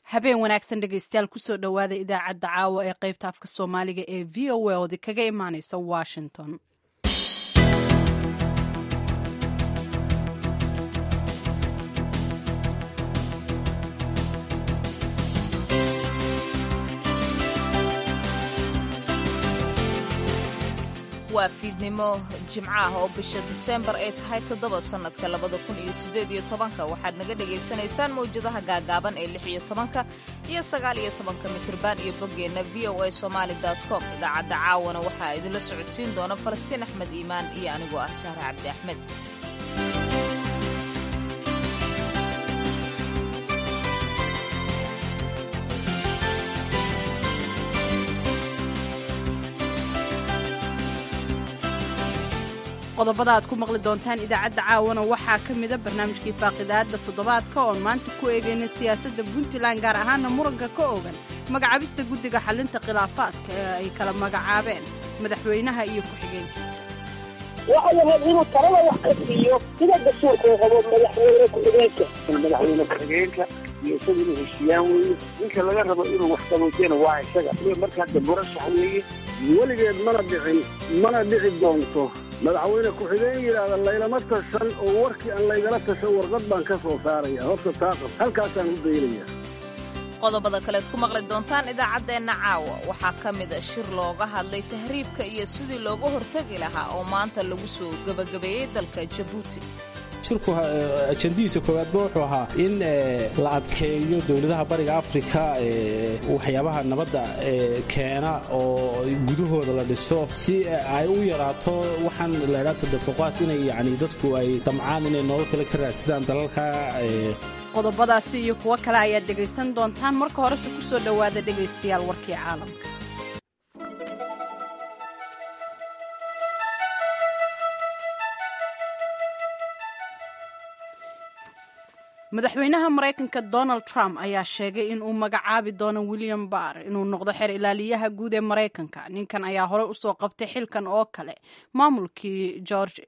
habeen wanaagsan dhegaystayaal kusoo dhowaada idaacadda caawa ee qaybta afka soomaaliga ee v o a oodi kaga imaaneysa washington waa fiidnimo jimco ah oo bisha diseembar ay tahay toddoba sannadka labada kun iyo siddeed iyo tobanka waxaad naga dhagaysanaysaan mawjadaha gaagaaban ee lix iyo tobanka iyo sagaal iyo tobanka mitriban iyo boggeenna v o a somaali com idaacadda caawana waxaa idinla socodsiin doona falastiin axmed iimaan iyo anigoo ah sahre cabdi axmed qodobada aad ku maqli doontaan idaacadda caawana waxaa ka mida barnaamijkii faaqidaadda toddobaadka oon maanta ku eegayna siyaasadda puntland gaar ahaana muranka ka ogan magacaabista guddiga xallinta khilaafaadka ee ay kala magacaabeen madaxweynaha iyo ku-xigeenkiisa waxay ahayd inuu talada wax ka siiyo sida dastuurkuu qabo madaxweyne ku-xigeenka madaxweyne ku-xigeenka iyo isaga inuu heshiiyaan weeye ninka laga rabo inuu wax qaboojiyana waa isaga markaa da murashax weeye weligeed mana dhicin mana dhici doonto madaxweyne ku-xigeen yidhaahda laylama tashan oo warkii aan laygala tashan warqad baan ka soo saaraya horta taaqab halkaasaan u daynaya qodobada kaleed ku maqli doontaan idaacaddeenna caawa waxaa ka mid a shir looga hadlay tahriibka iyo sidii looga hortegi lahaa oo maanta lagu soo gebagabeeyey dalka jabuuti shirku ajandihiisa koowaadba wuxuu ahaa in la adkeeyo dowladaha bariga afrika waxyaabaha nabadda keena oo gudahooda la dhisto si ay u yaraato waxaan laydhaa tadafuqaad inay yani dadku ay damcaan inay nolol kale ka raadsadaan dalalka qodobadaasi iyo kuwo kale ayaad dhegaysan doontaan marka horese ku soo dhowaada dhegaystayaal warkii caalamka madaxweynaha maraykanka donald trump ayaa sheegay in uu magacaabi doono william barr inuu noqdo xeer ilaaliyaha guud ee maraykanka ninkan ayaa horey usoo qabtay xilkan oo kale maamulkii george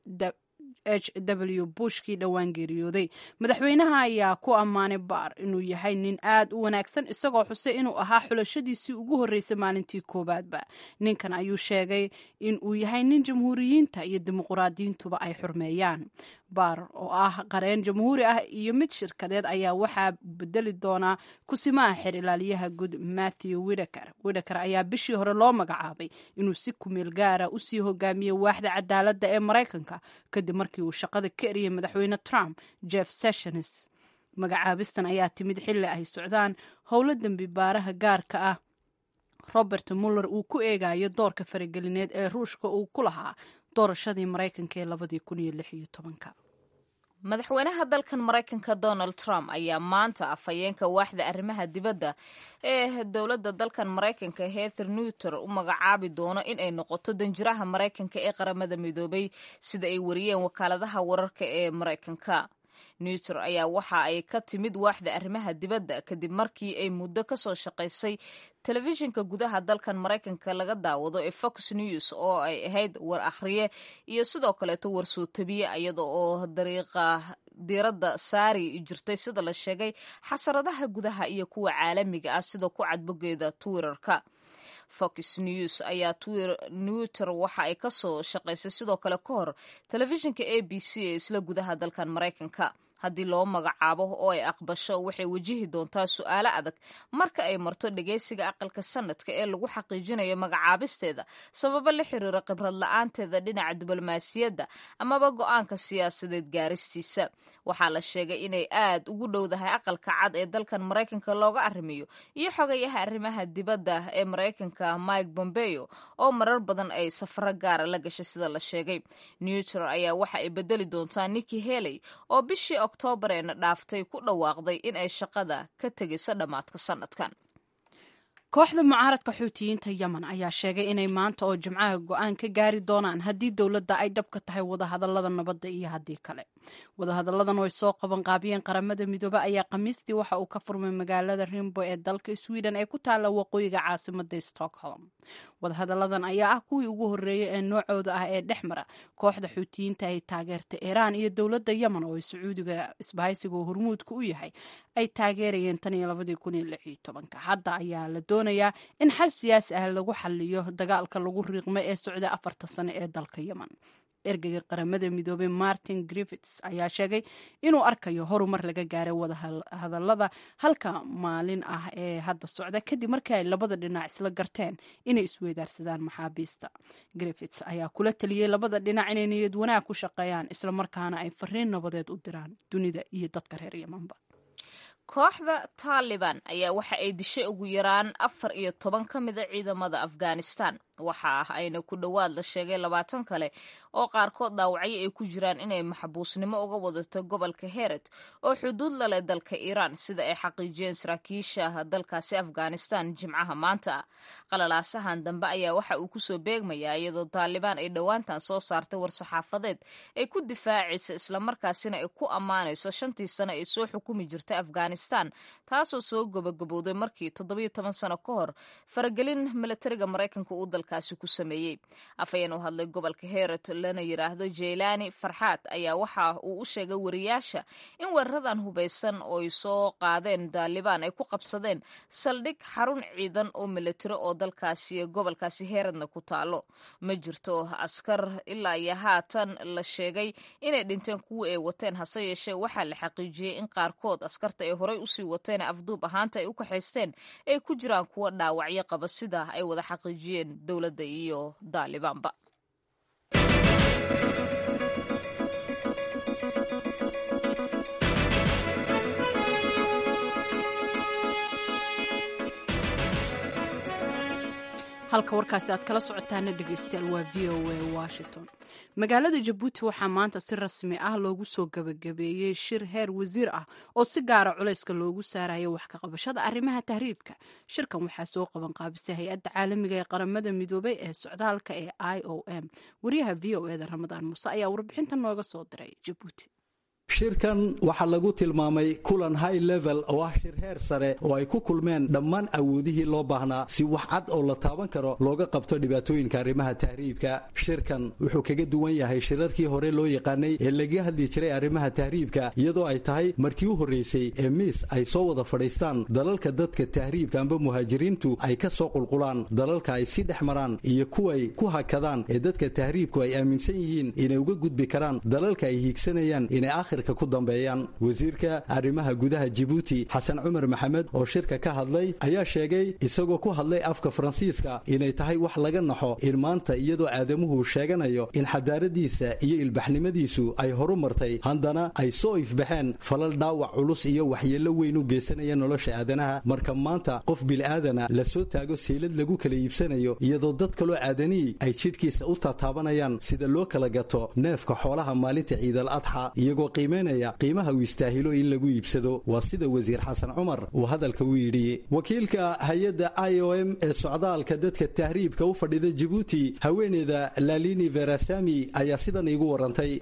h w bushkii dhowaan geeriyooday madaxweynaha ayaa ku ammaanay baar inuu yahay nin aad u wanaagsan isagoo xusay inuu ahaa xulashadiisii ugu horreysay maalintii koowaadba ninkan ayuu sheegay in uu yahay nin jamhuuriyiinta iyo dimuquraadiyiintuba ay xurmeeyaan baar oo ah qareen jamhuuri ah iyo mid shirkadeed ayaa waxaa bedeli doonaa kusimaha xeer ilaaliyaha guud matthew wideker wideker ayaa bishii hore loo magacaabay inuu si kumeel gaara usii hogaamiyey waaxda cadaaladda ee maraykanka kadib markii uu shaqada ka eriyey madaxweyne trump jeff sessions magacaabistan ayaa timid xilli ay socdaan howlo dembi baaraha gaarka ah robert muller uu ku eegayo doorka faragelineed ee ruushka uu ku lahaa doorashadii maraykanka ee labadii kun iyo lix iyo tobanka madaxweynaha dalkan maraykanka donald trump ayaa maanta afhayeenka waaxda arrimaha dibadda ee dowladda dalkan maraykanka heather newter u magacaabi doono in ay noqoto danjiraha maraykanka ee qaramada midoobay sida ay wariyeen wakaaladaha wararka ee maraykanka newter ayaa waxa ay ka timid waaxda arrimaha dibadda kadib markii ay muddo ka soo shaqaysay telefishinka gudaha dalkan maraykanka laga daawado ee fox news oo ay ahayd war akhriye iyo sidoo kaleeto war soo tabiye iyada oo dariiqa diiradda saari jirtay sida la sheegay xasaradaha gudaha iyo kuwa caalamiga ah sida ku cadbogeeda twitterka fox news ayaa newter waxa ay ka soo shaqaysay sidoo kale ka hor telefishinka a b c ee isla gudaha dalkan maraykanka haddii loo magacaabo oo ay aqbasho waxay wajihi doontaa su-aalo adag marka ay marto dhegeysiga aqalka sanadka ee lagu xaqiijinayo magacaabisteeda sababo la xiriira khibrad la-aanteeda dhinaca diblomaasiyadda amaba go-aanka siyaasadeed gaaristiisa waxaa la sheegay inay aad ugu dhowdahay aqalka cad ee dalkan maraykanka looga arrimiyo iyo xogayaha arrimaha dibadda ee maraykanka mike bombeo oo marar badan ay safaro gaara la gashay sida la sheegay newtor ayaa waxa ay bedeli doontaa niki heley oo bishii oktoobareena dhaaftay ku dhawaaqday in ay shaqada ka tegayso dhammaadka sanadkan kooxda mucaaradka xuutiyiinta yemen ayaa sheegay inay maanta oo jimcaha go-aan ka gaari doonaan haddii dowladda ay dhab ka tahay wadahadallada nabadda iyo haddii kale wadahadalladan oo ay soo qaban qaabiyeen qaramada midoobe ayaa khamiistii waxa uu ka furmay magaalada rimbo ee dalka sweden ee ku taalla waqooyiga caasimada stockholm wadahadalladan ayaa ah kuwii ugu horreeyey ee noocooda ah ee dhex mara kooxda xuutiyiinta ay taageerta iiraan iyo dowladda yemen oo ay sacuudiga isbahaysiga hormuudka u yahay ay taageerayeen tan iyo labadii kun iyo lix iyo tobanka hadda ayaa la doonayaa in xal siyaasi ah lagu xaliyo dagaalka lagu riiqmay ee socday afarta sano ee dalka yemen ergeyga qaramada midoobay martin griffits ayaa sheegay inuu arkayo horumar laga gaaray wadahadalada halka maalin ah ee hadda socda kadib markii ay labada dhinac isla garteen inay isweydaarsadaan maxaabiista griffits ayaa kula taliyey labada dhinac inay niyad wanaag ku shaqeeyaan islamarkaana ay fariin nabadeed u diraan dunida iyo dadka reer yemanba kooxda taaliban ayaa waxa ay dishay ugu yaraan afar iyo toban ka mida ciidamada afghanistan waxa ah ayna ku dhowaad la sheegay labaatan kale oo qaarkood dhaawacyo ay ku jiraan inay maxbuusnimo uga wadato gobolka heret oo xuduud la leh dalka iiraan sida ay xaqiijiyeen saraakiisha dalkaasi afghanistan jimcaha maanta qalalaasahan dambe ayaa waxa uu kusoo beegmayaa iyadoo taalibaan ay dhowaantan soo saartay war-saxaafadeed ay ku difaacaysa islamarkaasina ay ku ammaanayso shantii sano ay soo xukumi jirtay afghanistan taasoo soo gabagabowday markii toddobiyo toban sano ka hor faragelin milatariga maraykanka uu dalkaasi ku sameeyey afhayeen u hadlay gobolka heret lana yidhaahdo jeylaani farxaad ayaa waxa uu u sheegay wariyaasha in weeraradan hubaysan oo ay soo qaadeen daalibaan ay ku qabsadeen saldhig xarun ciidan oo milatari oo dalkaasi gobolkaasi heredna ku taalo ma jirto askar ilaa iyo haatan la sheegay inay dhinteen kuwii ay wateen hase yeeshee waxaa la xaqiijiyey in qaarkood askarta ay horey usii wateen afduub ahaanta ay u kaxaysteen ay ku jiraan kuwa dhaawacyo qaba sida ay wada xaqiijiyeen dowladda iyo daalibaanba halka warkaasi aad kala socotaana dhegeystayaal waa v o a washington magaalada jabuuti waxaa maanta si rasmi ah loogu soo gabagabeeyey shir heer wasiir ah oo si gaara culayska loogu saarayo wax ka qabashada arrimaha tahriibka shirkan waxaa soo qaban qaabisay hay-adda caalamiga ee qaramada midoobay ee socdaalka ee i o m wariyaha v o eda ramadaan muuse ayaa warbixintan nooga soo diray jabuuti shirkan waxaa lagu tilmaamay kulan high level oo ah shir heer sare oo ay ku kulmeen dhammaan awoodihii loo baahnaa si wax cad oo la taaban karo looga qabto dhibaatooyinka arrimaha tahriibka shirkan wuxuu kaga duwan yahay shirarkii hore loo yaqaanay ee laga hadli jiray arrimaha tahriibka iyadoo ay tahay markii u horreysay ee miis ay soo wada fadhiistaan dalalka dadka tahriibka amba muhaajiriintu ay ka soo qulqulaan dalalka ay si dhex maraan iyo kuway ku hakadaan ee dadka tahriibku ay aaminsan yihiin inay uga gudbi karaan dalalka ay hiigsanayaan inay akhir ku dambeeyaan wasiirka arrimaha gudaha jibuuti xasan cumar maxamed oo shirka ka hadlay ayaa sheegay isagoo ku hadlay afka faransiiska inay tahay wax laga naxo in maanta iyadoo aadamuhu sheeganayo in xadaaradiisa iyo ilbaxnimadiisu ay horu martay haddana ay soo ifbaxeen falal dhaawac culus iyo waxyeello weyn u geysanaya nolosha aadanaha marka maanta qof bil'aadana la soo taago seylad lagu kala iibsanayo iyadoo dad kaloo aadanihi ay jidhkiisa u tataabanayaan sida loo kala gato neefka xoolaha maalinta ciidal adxa iyagoo qiimaha uu istaahilo in lagu iibsado waa sida wasiir xasan cumar uu hadalka u yidhi wakiilka hay-adda i o m ee socdaalka dadka tahriibka u fadhida jibuuti haweeneyda lalini verasami ayaa sidan iigu warantay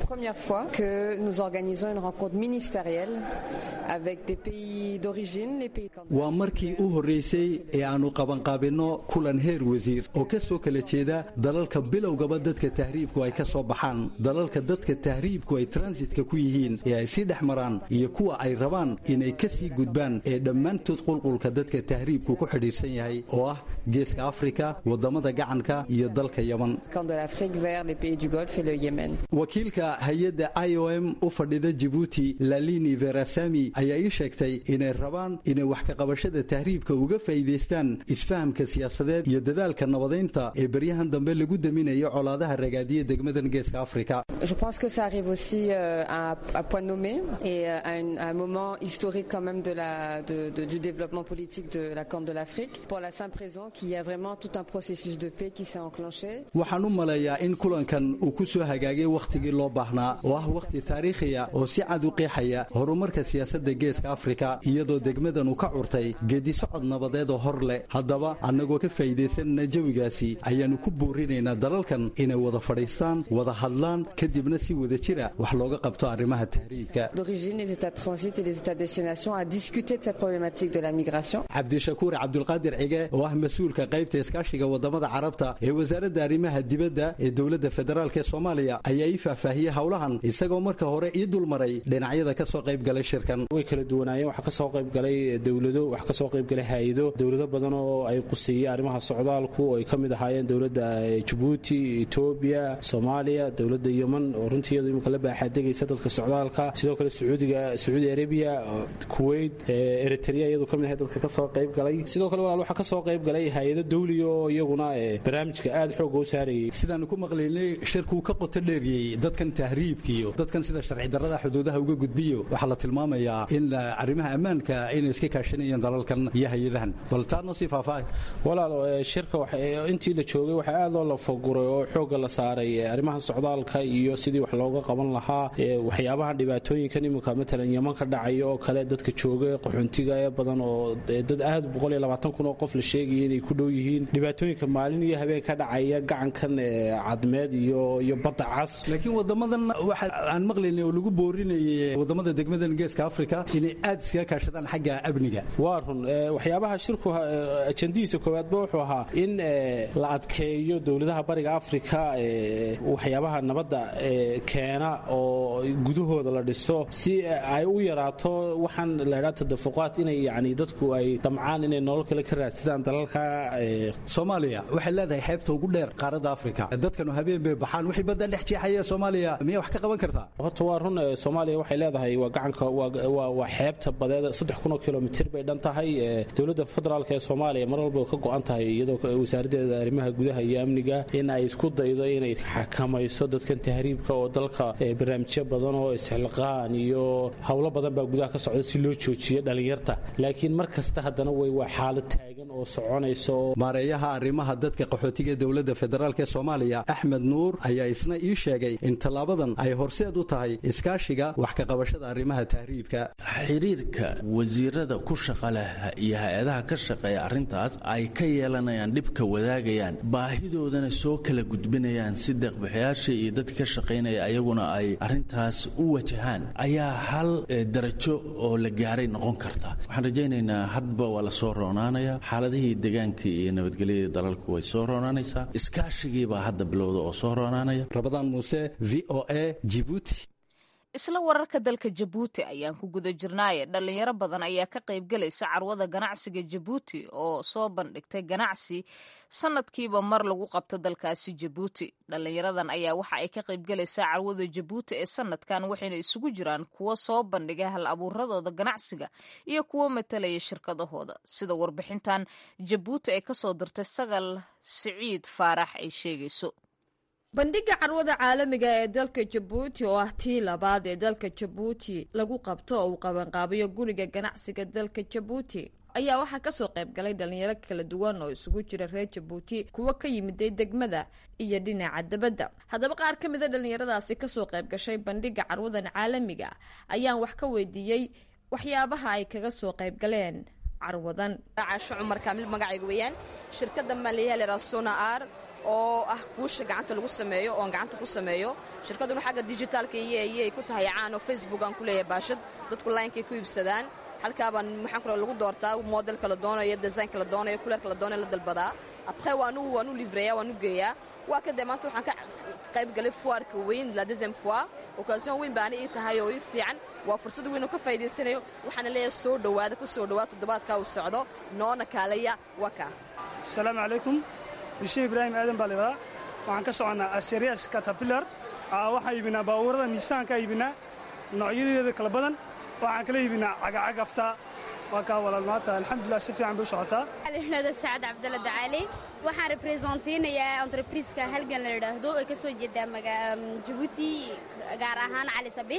waa markii u horreysay ee aanu qabanqaabinno kulan heer wasiir oo ka soo kala jeeda dalalka bilowgaba dadka tahriibku ay ka soo baxaan dalalka dadka tahriibku ay transitka ku yihiin ee ay sii dhex maraan iyo kuwa ay rabaan inay ka sii gudbaan ee dhammaantood qulqulka dadka tahriibku ku xidhiidhsan yahay oo ah geeska afrika waddamada gacanka iyo dalka yeman wakiilka hay-adda i o m u fadhida jibuuti lalini verasami ayaa ii sheegtay inay rabaan inay wax ka qabashada tahriibka uga faa'iidaystaan isfahamka siyaasadeed iyo dadaalka nabadaynta ee beryahan dambe lagu daminayo colaadaha ragaadiya degmadan geeska afrika à, à point nommé et à, un, à un moment historique quand même de la, de, de, du développement politique de la Corne de l'Afrique pour la simple raison qu'il y a vraiment tout un processus de paix qui s'est enclenché. waxaan u maleeyaa in kulankan uu ku soo hagaagay wakhtigii loo baahnaa oo ah wakhti taariikhiya oo si cad u qeexaya horumarka siyaasadda geeska afrika iyadoo degmadan uu ka curtay geedi socod nabadeed oo hor leh haddaba annagoo ka faa'iidaysanana jawigaasi ayaannu ku boorinaynaa dalalkan inay wada fadhiistaan wada hadlaan kadibna si wada jira wax looga qabto arrimaha tahriibka d'origine, les États de transit et les États de destination à discuter de cette problématique de la migration. cabdishakuur cabdulqaadir cige oo ah mas-uulka qaybta iskaashiga wadamada carabta ee wasaaradda arrimaha dibadda ee dowladda federaalk ee soomaaliya ayaa ii faahfaahiyey howlahan isagoo marka hore ii dulmaray dhinacyada ka soo qayb galay shirkan way kala duwanaayeen waxaa kasoo qayb galay dowlado waxaa kasoo qayb galay hay-ado dowlado badan oo ay quseeyeen arrimaha socdaalku oo ay ka mid ahaayeen dowladda jabuuti etoobiya soomaaliya dowladda yeman oo runtii iyadu imika la baaxaadegaysa dadka socdaalka sidoo kale sacuudiga sacuudi arabiya kuwait eritrea iyadu ka mid ahay dadka kasoo qayb galay sidoo kale walaal waxaa kasoo qayb galay hay-ado dawliga oo iyaguna barnaamijka aada xooga u saarayay sidaanu ku maqlaynay shirkuu ka qoto dheeriyey dadkan tahriibkiiyo dadkan sida sharci darrada xuduudaha uga gudbiyo waxaa la tilmaamayaa in arrimaha ammaanka inay iska kaashanayeen dalalkan iyo hay-adahan bal taa noo sii faahfaahay walaal shirka intii la joogay waxaa aad loo lafaguray oo xoogga la saaray arrimaha socdaalka iyo sidii wax looga qaban lahaa waxyaabahan dhibaatooyinkan iminka matalan yeman ka dhacaya oo kale dadka jooga qaxoontiga ee badan oo dad aad kun oo qof la sheegaya inay ku dhow yihiin dhibaatooyinka maalin iyo habeen ka dhacaya gacankan cadmeed iyo iyo badda cas laakiin wadamadan waxa aan maqlaynay oo lagu boorinayay wadamada degmadan geeska afrika inay aad iskaga kaashadaan xagga amniga waa run waxyaabaha shirku ajandihiisa koowaadba wuxuu ahaa in la adkeeyo dowladaha bariga afrika waxyaabaha nabadda keena oo gudahooda la dhiso si ay u yaraato waxaan la idhaa tadafuqaad inay yani dadku ay damcaan inay nolol kale ka raadsadaan dalalka soomaaliya waxay leedahay xeebta ugu dheer qaaradda afrika dadkanu habeen bay baxaan wixii badda dhex jeexaya soomaaliya miyay wax ka qaban kartaa horta waa run soomaaliya waxay leedahay waa gacanka waa xeebta badeed saddex kun oo kilomitir bay dhan tahay dowladda federaalk ee soomaaliya mar walba ka go-an tahay iyadoo wasaaraddeeda arrimaha gudaha iyo amniga in ay isku daydo inay xakamayso dadkan tahriibka oo dalka barnaamijyo badan oo isxilqaan iyo howlo badan baa gudaha ka socda si loo joojiyo dhallinyarta laakiin mar kasta haddana way waa xaalad taagan oo soconaysa oo maareeyaha arrimaha dadka qaxootiga ee dowladda federaalk ee soomaaliya axmed nuur ayaa isna ii sheegay in tallaabadan ay horseed u tahay iskaashiga wax ka qabashada arrimaha tahriibka xiriirka wasiirada ku shaqa leh iyo hay-adaha ka shaqeeya arrintaas ay ka yeelanayaan dhibka wadaagayaan baahidoodana soo kala gudbinayaan si deeqbixiyaasha iyo dadka ka shaqaynaya ayaguna ay arrintaas u wajahaan ayaa hal darajo oo la gaaray noqon karta waxaan rajaynaynaa hadba waa la soo roonaanaya xaaladihii deegaanka iyo nabadgelyada dalalku way soo roonaanaysaa iskaashigiibaa hadda bilowda oo soo roonaanaya rabadaan muuse v o a jibuuti isla wararka dalka jabuuti ayaan ku guda jirnaaye dhallinyaro badan ayaa ka qaybgelaysa carwada ganacsiga jabuuti oo soo bandhigtay ganacsi sanadkiiba mar lagu qabto dalkaasi jabuuti dhallinyaradan ayaa waxa ay ka qaybgelaysaa carwada jabuuti ee sanadkan waxayna isugu jiraan kuwo soo bandhiga hal abuuradooda ganacsiga iyo kuwo matalaya shirkadahooda sida warbixintan jabuuti ay kasoo dirtay sagal siciid faarax ay sheegayso bandhigga carwada caalamiga ee dalka jabuuti oo ah tii labaad ee dalka jabuuti lagu qabto oo uu qabanqaabiyo guriga ganacsiga dalka jabuuti ayaa waxaa kasoo qayb galay dhalinyaro kala duwan oo isugu jira reer jabuuti kuwo ka yimiday degmada iyo dhinaca dabadda haddaba qaar ka mida dhalinyaradaasi kasoo qayb gashay bandhigga carwadan caalamiga ayaan wax ka weydiiyey waxyaabaha ay kaga soo qayb galeen carwadan caasho cumar kaamil magacayga weeyaan shirkadda maaliyaalera sona ar oo ah guusha gacanta lagu sameeyo oon gacanta ku sameeyo shirkadduna xagga dijitaalka iyo ayay ku tahay caan oo facebook aan ku leeyahay baashad dadku linekay ku iibsadaan halkaabaan maxaan ku lagu doortaa modelka la doonayo designka la doonayo kuleerka la doonayo la dalbadaa après waanu waanu livreeyaa waanu geeyaa waa kadee maanta waxaan ka qayb galay fuarka weyn la deuxième fois occasion weyn baana ii tahay oo ii fiican waa fursad weyn oo ka faa'iidaysanayo waxaana leeyahay soo dhowaada ku soo dhowaada toddobaadkaa uu socdo noona kaalaya waa kaa asalaamu calaykum huseen ibraahim aadan baa laydhadaa waxaan ka soconnaa aserias catabilar waxaan iibinaa baabuurada niisaan ka iibinaa noocyadeeda kala badan waxaan kala iibinaa cagacagafta waa kaa walaalmaata alxamdulilah si fiican bay u socotaa alxnooda sacad cabdalla dacaali waxaan representeynayaa entrebriska halgan la idhaahdo ee ka soo jeedaa jabuuti gaar ahaan cali sabiix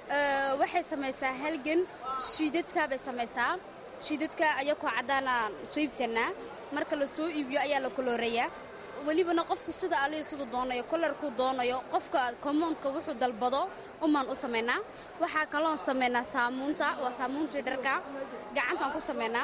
waxay samaysaa halgan shiidadka bay samaysaa shiidadka ayakoo caddaana soo iibsanaa marka la soo iibiyo ayaa la koloorayaa welibana qofku sida alihi siduu doonayo kolarkuu doonayo qofka kommoundka wuxuu dalbado umaan u samaynaa waxaa kaloon samaynaa saamuunta waa saamuuntii dharka gacantaan ku samaynaa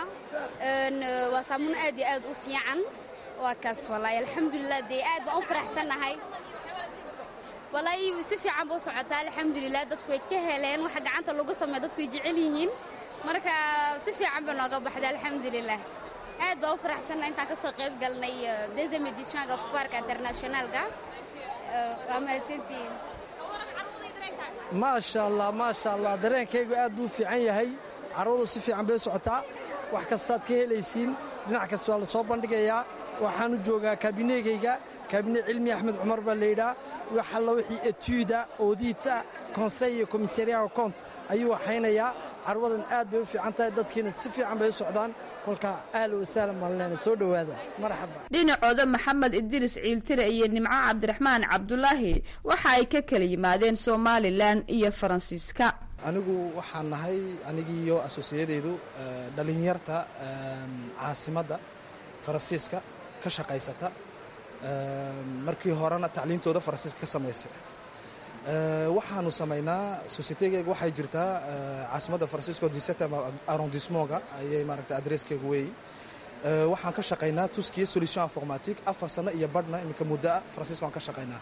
waa saamuun aad iyo aad u fiican waa kaas wallaahi alxamdulilah dee aad baan u faraxsannahay walaahi si fiican buu socotaa alxamdulilah dadku way ka heleen waxa gacanta lagu sameeyo dadku way jecel yihiin marka si fiican bay nooga baxday alxamdulilah aad baa u faraxsanna intaan ka soo qayb galnay deuxième éditionka foirka internationalka waa mahadsantihiin maasha allah maasha allah dareenkaygu aad buu u fiican yahay carwadu si fiican bay u socotaa wax kastaad ka helaysiin dhinac kasta waa la soo bandhigayaa waxaan u joogaa kabineegayga kabine cilmi axmed cumar baa layidhaa wax alla wixii etuuda oodiita konsey iyo komisariyaha kont ayuu waxaynayaa carwadan aad bay u fiican tahay dadkiina si fiican bay u socdaan kolka ahla wasahlan baan leenay soo dhowaada marxaba dhinacooda maxamed idriis ciiltire iyo nimco cabdiraxmaan cabdulaahi waxa ay ka kala yimaadeen somalilan iyo faransiiska anigu waxaan nahay anigiiyo asosiyadeedu dhalinyarta caasimadda faransiiska ka shaqaysata markii horena tacliintooda faransiiska ka samaysay waxaanu samaynaa societegeyga waxay jirtaa caasimadda faransiisko diseta arrondissementga ayay maaragta adresskeygu weeyi waxaan ka shaqaynaa tuskiya solution informatique afar sano iyo badhna iminka muddoa faransiiska waan ka shaqaynaa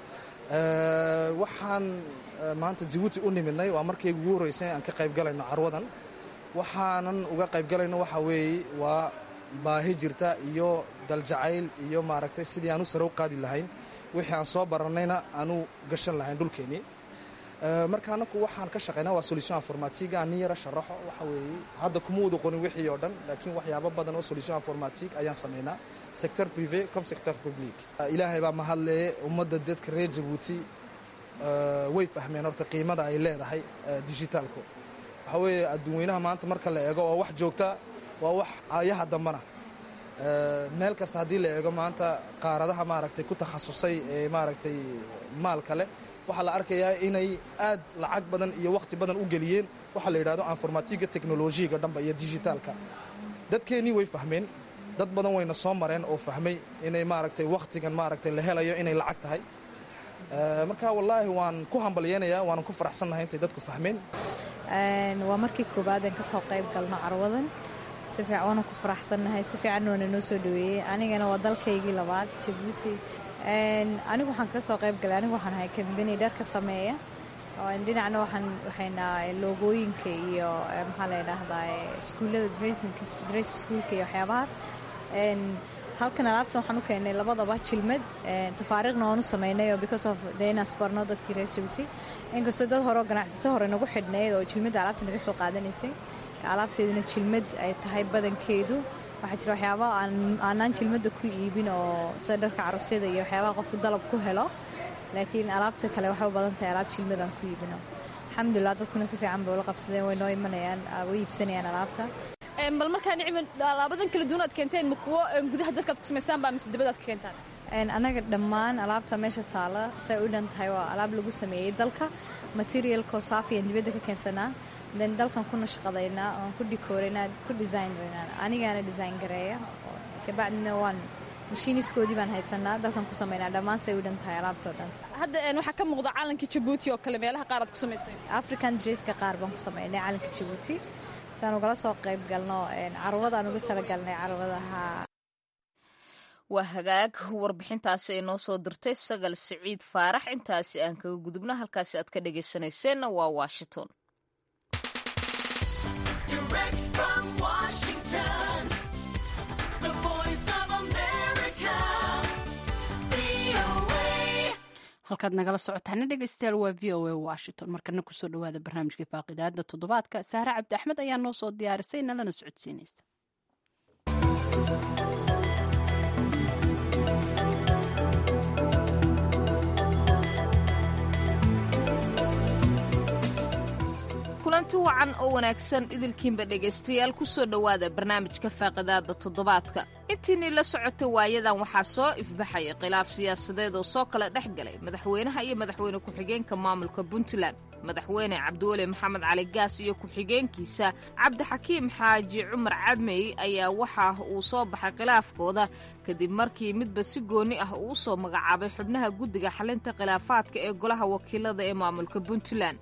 waxaan maanta jabuuti u nimidnay waa markaygu ugu horreysay aan ka qaybgalayno carwadan waxaanan uga qaybgalayno waxaa weeye waa baahi jirta iyo daljacayl iyo maaragtay sidii aan u sare u qaadi lahayn wixii aan soo barannayna aanu gashan lahayn dhulkeennii marka anaku waxaan ka shaqaynaa waa solution informatique aan nin yara sharaxo waxa weeye hadda kuma wada qorin wixii oo dhan laakiin waxyaabo badan oo solution informatique ayaan samaynaa sector privé comme sector public ilaahay baa mahadlee ummadda dadka reer jabuuti way fahmeen horta qiimada ay leedahay digitaalku waxa weeye adduunweynaha maanta marka la eego oo wax joogta waa wax aayaha dambana meel kasta haddii la eego maanta qaaradaha maaragtay ku takhasusay ee maaragtay maal kale waxaa la arkayaa inay aad lacag badan iyo wakhti badan u geliyeen waxaa la yidhahdo informatiga teknolojiyaga dhanba iyo digitaalka dadkeennii way fahmeen dad badan wayna soo mareen oo fahmay inay maaragtay wakhtigan maaragtay la helayo inay lacag tahay marka wallaahi waan ku hambalyeynayaa waanan ku faraxsannahay intay dadku fahmeen waa markii koowaad aan ka soo qayb galno carwadan si fiican waana ku faraxsannahay si fiican waana noo soo dhaweeyey anigana waa dalkaygii labaad jabuuti anigu waxaan ka soo qayb galay anigu waxaan ahay kambani dharka sameeya dhinacna waxaan waxaynaa loogooyinka iyo maxaa la yidhaahdaa iskuullada dressinka dress schoolka iyo waxyaabahaas halkan alaabtan waxaan u keenay labadaba jilmad tafaariiqna waan u samaynay oo because of dee inaan sbarno dadkii reer jabuuti inkastoo dad hore oo ganacsato hore nagu xidhnayd oo jilmadda alaabta naga soo qaadanaysay alaabteeduna jilmad ay tahay badankeedu waxaa jira waxyaaba aanaan jilmadda ku iibin oo sida dharka carusyada iyo waxyaabaha qofku dalab ku helo laakiin alaabta kale waxay u badan tahay alaab jilmadaan ku iibino alxamdulilah dadkuna si fiican bay ula qabsadeen way noo imanayaan way iibsanayaan alaabta bal markaa nicmi alaabadan kala duwan aad keenteen ma kuwo gudaha dalkaad ku samaysaan baa mise dibadaad ka keentaan anaga dhammaan alaabta meesha taala say u dhan tahay waa alaab lagu sameeyey dalka materialko saafiyan dibadda ka keensanaa den dalkan ku nashqadaynaa oon ku dhikooraynaa ku designaynaa anigaana design gareeya kabacdina waan mashiiniskoodii baan haysanaa dalkan ku samaynaa dhammaan say u dhan tahay alaabtoo dhan hadda waxaa ka muuqda calanka jabuuti oo kale meelaha qaar aad ku samaysay african dresska qaar baan ku samaynay calanka jabuuti saan ugala soo qayb galno carwadaan ugu talagalnay carwadaha waa hagaag warbixintaasi ay noo soo dirtay sagal siciid faarax intaasi aan kaga gudubno halkaasi aad ka dhagaysanayseena waa washington halkaad nagala socotaana dhegeystayaal waa v o a washington markana kusoo dhawaada barnaamijkai faaqidaada toddobaadka sahre cabdi axmed ayaa noo soo diyaarisay nalana socodsiinaysa kulanti wacan oo wanaagsan idilkiinba dhegaystayaal ku soo dhowaada barnaamijka faaqidaada toddobaadka intiinii la socotay waayadan waxaa soo ifbaxaya khilaaf siyaasadeed oo soo kala dhex galay madaxweynaha iyo madaxweyne ku-xigeenka maamulka puntland madaxweyne cabdiweli maxamed cali gaas iyo ku-xigeenkiisa cabdixakiim xaaji cumar cabmey ayaa waxa uu soo baxay khilaafkooda kadib markii midba si gooni ah uu soo magacaabay xubnaha guddiga xalinta khilaafaadka ee golaha wakiilada ee maamulka puntland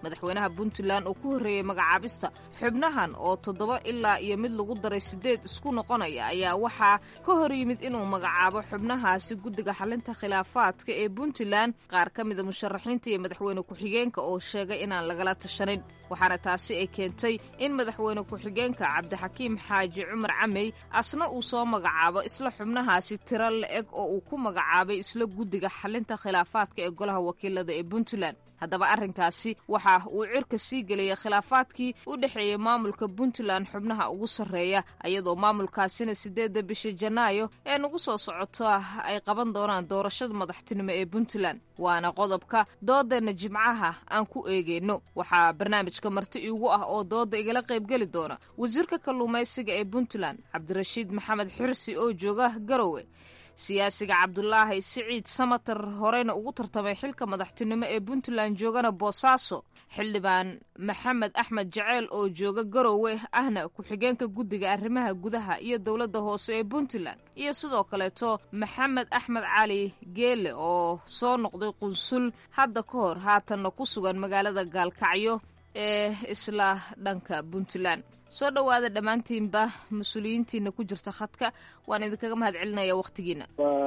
madaxweynaha puntland oo ku horreeyey magacaabista xubnahan oo toddoba ilaa iyo mid lagu daray siddeed isku noqonaya ayaa waxaa ka hor yimid inuu magacaabo xubnahaasi guddiga xalinta khilaafaadka ee puntland qaar ka mida musharaxiinta iyo madaxweyne ku-xigeenka oo sheegay inaan lagala tashanin waxaana taasi ay keentay in madaxweyne ku-xigeenka cabdixakiim xaaji cumar camey asna uu soo magacaabo isla xubnahaasi tiro la-eg oo uu ku magacaabay isla guddiga xalinta khilaafaadka ee golaha wakiilada ee puntland haddaba arrinkaasi waxa uu cirka sii geliyay khilaafaadkii u dhexeeyey maamulka puntland xubnaha ugu sarreeya iyadoo maamulkaasina siddeedda bisha janaayo ee nagu soo socota ay qaban doonaan doorashada madaxtinimo ee puntland waana qodobka doodeenna jimcaha aan ku eegeyno waxaa barnaamijka marti iigu ah oo dooda igala qaybgeli doona wasiirka kalluumaysiga ee puntland cabdirashiid maxamed xirsi oo jooga garowe siyaasiga cabdulaahi siciid samatar horeyna ugu tartamay xilka madaxtinimo ee puntland joogana boosaaso xildhibaan maxamed axmed jaceyl oo jooga garowe ahna ku-xigeenka guddiga arrimaha gudaha iyo dowladda hoose ee puntland iyo sidoo kaleeto maxamed axmed cali geele oo soo noqday qunsul hadda ka hor haatanna ku sugan magaalada gaalkacyo ee isla dhanka puntland soo dhowaada dhammaantiinba mas-uuliyiintiina ku jirta khadka waan idinkaga mahad celinaya wakhtigiina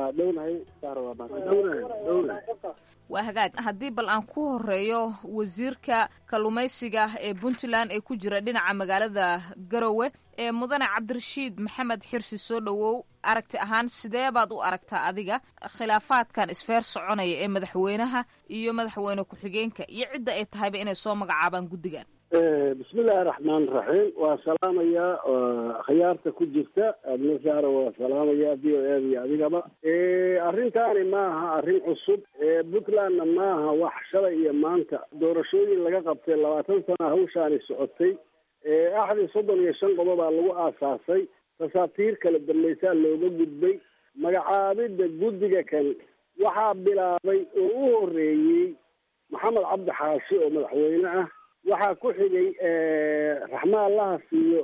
waa hagaag haddii bal aan ku horeeyo wasiirka kalluumaysiga ee puntland ee ku jira dhinaca magaalada garowe ee mudane cabdirashiid maxamed xirsi soo dhowow aragti ahaan sidee baad u aragtaa adiga khilaafaadkan isfeer soconaya ee madaxweynaha iyo madaxweyne ku-xigeenka iyo cidda ay tahayba inay soo magacaabaan guddigan bismillahi raxmaan raxiim waa salaamayaa khiyaarta ku jirta adnasaara waa salaamayaa v o a iyo adigaba arrintaani maaha arrin cusub puntlandna maaha wax shalay iyo maanta doorashooyin laga qabtay labaatan sana hawshaani socotay axdii soddon iyo shan qodobaa lagu aasaasay tasaatiir kala dambaysaa looga gudbay magacaabidda guddiga kan waxaa bilaabay oo u horeeyey maxamed cabdi xaashi oo madaxweyne ah waxaa ku xigay raxmaan laha siiyo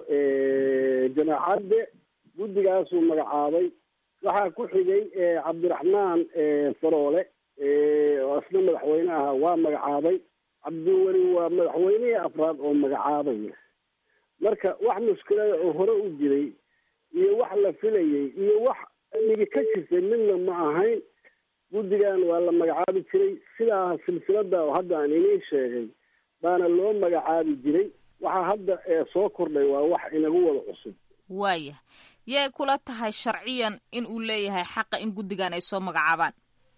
jamaacadde guddigaasuu magacaabay waxaa ku xigay cabdiraxmaan faroole oo isna madaxweyne aha waa magacaabay cabdiweli waa madaxweynihii afraad oo magacaabaya marka wax mushkilada oo hore u jiray iyo wax la filayay iyo wax dhigi ka jirtay midna ma ahayn guddigan waa la magacaabi jiray sidaa silsilada oo hadda aan iniin sheegay baana loo magacaabi jiray waxaa hadda soo kordhay waa wax inagu wada cusub waaya yay kula tahay sharciyan in uu leeyahay xaqa in guddigan ay soo magacaabaan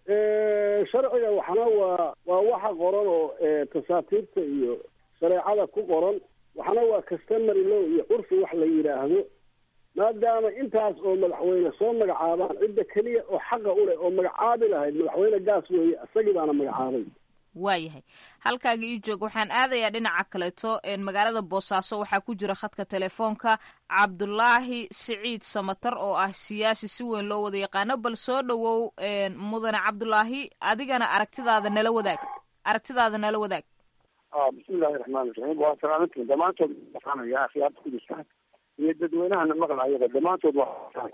sharciga waxna waa waa waxa qoran oo tasaatiirta iyo shareecada ku qoran waxna waa customary law iyo curfi wax la yidhaahdo maadaama intaas oo madaxweyne soo magacaabaan cidda keliya oo xaqa u leh oo magacaabi lahayd madaxweyne gaas weeye isagii baana magacaabay waayahay halkaaga ii joog waxaan aadayaa dhinaca kaleeto magaalada boosaaso waxaa ku jira khadka telefoonka cabdulaahi siciid samatar oo ah siyaasi si weyn loo wada yaqaano bal soo dhowow mudane cabdulaahi adigana aragtidaada nala wadaag aragtidaada nala wadaag bismillahi raxmaan raxiim waa salaamantiin dhammaantood waxaanaya akhyaarta ku jirta iyo dadweynahana maqlaayaba dhammaantood waa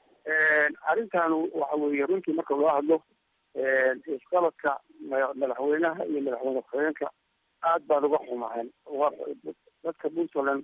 arrintan waxa weeye runtii marka loo hadlo isqabadka madaxweynaha iyo madaxweyne ku-xigeenka aad baan uga xumahayn dadka puntland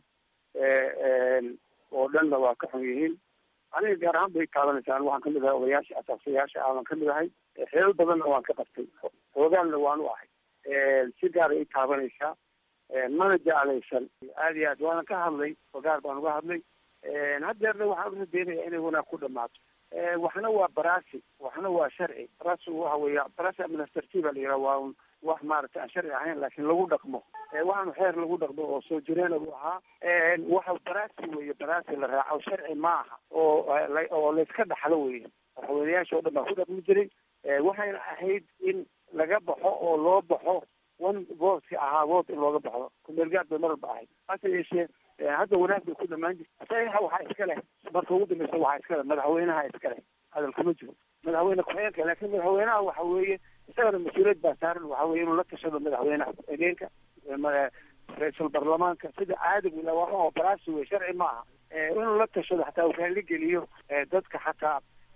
oo dhanna waa ka xun yihiin aniga gaar ahaan bay taabanaysaa waxaan kamid ahay odayaasha asaasayaasha ah waan kamid ahay xeelal badanna waan ka qabtay hoogaanna waan u ahay si gaara i taabanaysaa mana jeclaysan aad iyo aad waana ka hadlay ogaar baan uga hadlay haddeerna waxaan uradeynaya inay wanaag ku dhamaato waxna waa barasi waxna waa sharci barasi waxa weeya barasi administrativa la yidhaha waa un wax maaragtay aan sharci ahayn laakiin lagu dhaqmo waxaanu xeer lagu dhaqmo oo soo jireena buu ahaa waxa barasi weeye barasi la raaco sharci ma aha oo oo layska dhaxlo weye madaxweyneyaasha oo dhan baa ku dhaqmi jiray waxayna ahayd in laga baxo oo loo baxo one vootki ahaa voot in looga baxdo kumeelgaad bay maralba ahayd hase yeeshee hadda wanaag bay ku dhamaan jirta saxiixa waxaa iska leh marka ugu dambeysa waxaa iska leh madaxweynaha iska leh hadal kuma jiro madaxweyne ku-xigeenka laakiin madaxweynaha waxa weeye isagana mas-uuliyad baa saaran waxa weye inuu la tashado madaxweynaha ku-xigeenka ra-iisul baarlamaanka sida caadigu ila waa oo baraasi wey sharci ma aha inuu la tashado xataa uu raalli geliyo dadka xataa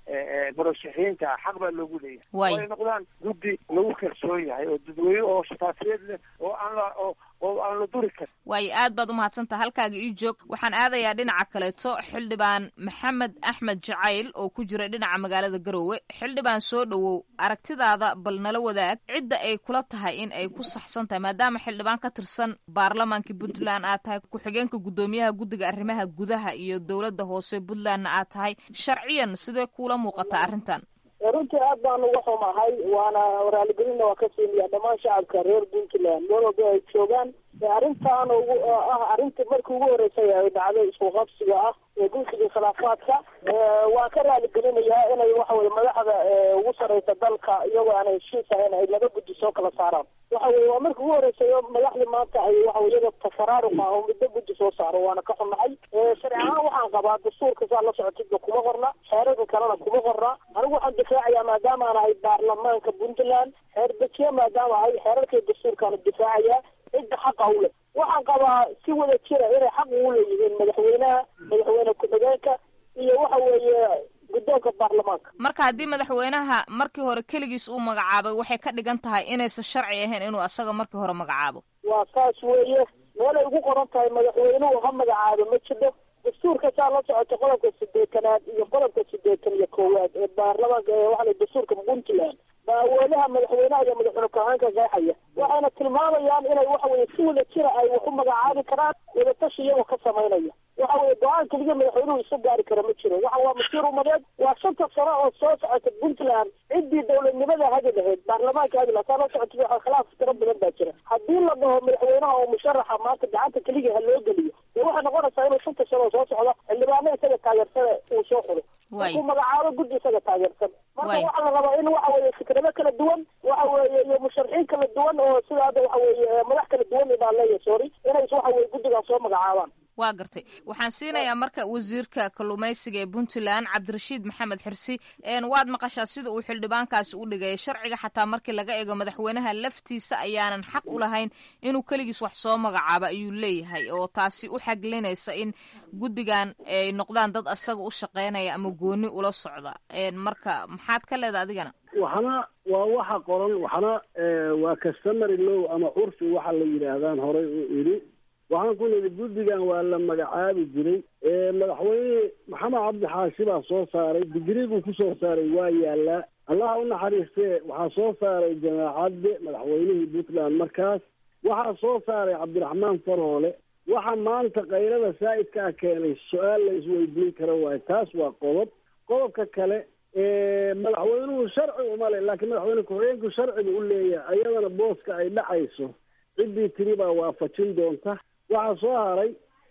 murashaxiinta xaq baa loogu leeyahay Waay. oo ay noqdaan guddi lagu kalsoon yahay oo dadweyne oo shafaafiyeed leh oo aan la oo oo aan la duri karin waayo aad baad umahadsantaha halkaaga ii joog waxaan aadayaa dhinaca kaleeto xildhibaan maxamed axmed jacayl oo ku jira dhinaca magaalada garoowe xildhibaan soo dhowow aragtidaada bal nala wadaag cidda ay kula tahay in ay ku saxsan tahay maadaama xildhibaan ka tirsan baarlamaanka puntland aad tahay ku-xigeenka guddoomiyaha guddiga arrimaha gudaha iyo dowladda hoose puntlandna aad tahay sharciyan sidee kuula muuqataa arrintan runtii aad baan uga xumahay waana raaligelinna waa ka siinayaa dhammaan shacabka reer puntland meel walba ay joogaan arrintan ugu oo ah arrintii markii ugu horeysay ay dhacday isku qabsiga ah ee guddiga khilaafaadka waan ka raaligelinayaa inay waxa weye madaxda ugu sareysa dalka iyagoo aan heshiis ahayn ay laba guddi soo kala saaraan waxa weye waa markii ugu horeysay oo madaxdii maanta ay waxa weye iyaga tafaraaruq ah oo middo guddi soo saaro waana ka xumahay sharci ahaan waxaan qabaa dastuurka saa la socotidba kuma qorna xeerarka kalena kuma qorna anigu waxaan difaacayaa maadaama aan ahay baarlamaanka puntland xeer dejiye maadaama ahay xeerarkii dastuurkaana difaacaya cidda xaqa u leh waxaan qabaa si wada jira inay xaq ugu leeyihiin madaxweynaha madaxweyne ku-xigeenka iyo waxa weeye guddoonka baarlamaanka marka haddii madaxweynaha markii hore keligiis uu magacaabay waxay ka dhigan tahay inaysan sharci ahayn inuu asaga markii hore magacaabo waa saas weeye meelay ugu qoran tahay madaxweynuhu ha magacaabo ma jiro dastuurka saa la socota qodobka sideetanaad iyo qodobka sideetan iyo koowaad ee baarlamaanka ee waxa la dastuurka puntland baa awoodaha madaxweynaha iyo madaxweyne ku-xigeenka qeexaya waxayna tilmaamayaan inay waxa weye si wada jira ay wax u magacaabi karaan wadatashi iyagoo ka samaynaya waxa weye go-aan keliya madaxweynuhu isu gaari kara ma jiro waxa waa masiir umadeed waa shanta sano oo soo socota puntland ciddii dowladnimada hagi lahayd baarlamaanka hagi lahayd saa la socota waxa khilaaf tiro badan baa jira haddii la dhaho madaxweynaha oo musharaxa maanta gacanta keliya ha loo geliyo dee waxay noqonaysaa inuu shanta sano oo soo socda xildhibaano isaga taageersana uu soo xulo markuu magacaabo guddi isaga taageersan marka waxaa la rabaa in waxa weye fikrado kala duwan waxa weeye iyo musharaxiin kala duwan oo sida hadda waxa weeye madax kala duwan baa leeyahay sorry inay waxa weye guddigan soo magacaabaan waa gartay waxaan siinayaa marka wasiirka kalluumaysiga ee puntland cabdirashiid maxamed xirsi waad maqashaa sida uu xildhibaankaasi u dhigay sharciga xataa markii laga eego madaxweynaha laftiisa ayaanan xaq u lahayn inuu keligiis wax soo magacaabo ayuu leeyahay oo taasi u xaglinaysa in guddigan ay noqdaan dad asaga u shaqeynaya ama gooni ula socda marka maxaad ka leeda adigana waxna waa waxa qoran waxna waa customary law ama curfi waxa la yidhaahdaan horay u idhi waxaan ku nidhi guddigan waa la magacaabi jiray madaxweyne maxamed cabdi xaashi baa soo saaray digriiguu ku soo saaray waa yaalaa allaha u naxariistee waxaa soo saaray jamaacadde madaxweynihii puntland markaas waxaa soo saaray cabdiraxmaan faroole waxa maanta kayrada saa'idkaa keenay su-aal la isweydiin karo waayo taas waa qodob qodobka kale madaxweynuhu sharci uma le laakiin madaxweyne ku-xigeenku sharciga u leeyahay ayadana booska ay dhacayso ciddii tiri baa waafajin doonta waxaa soo haray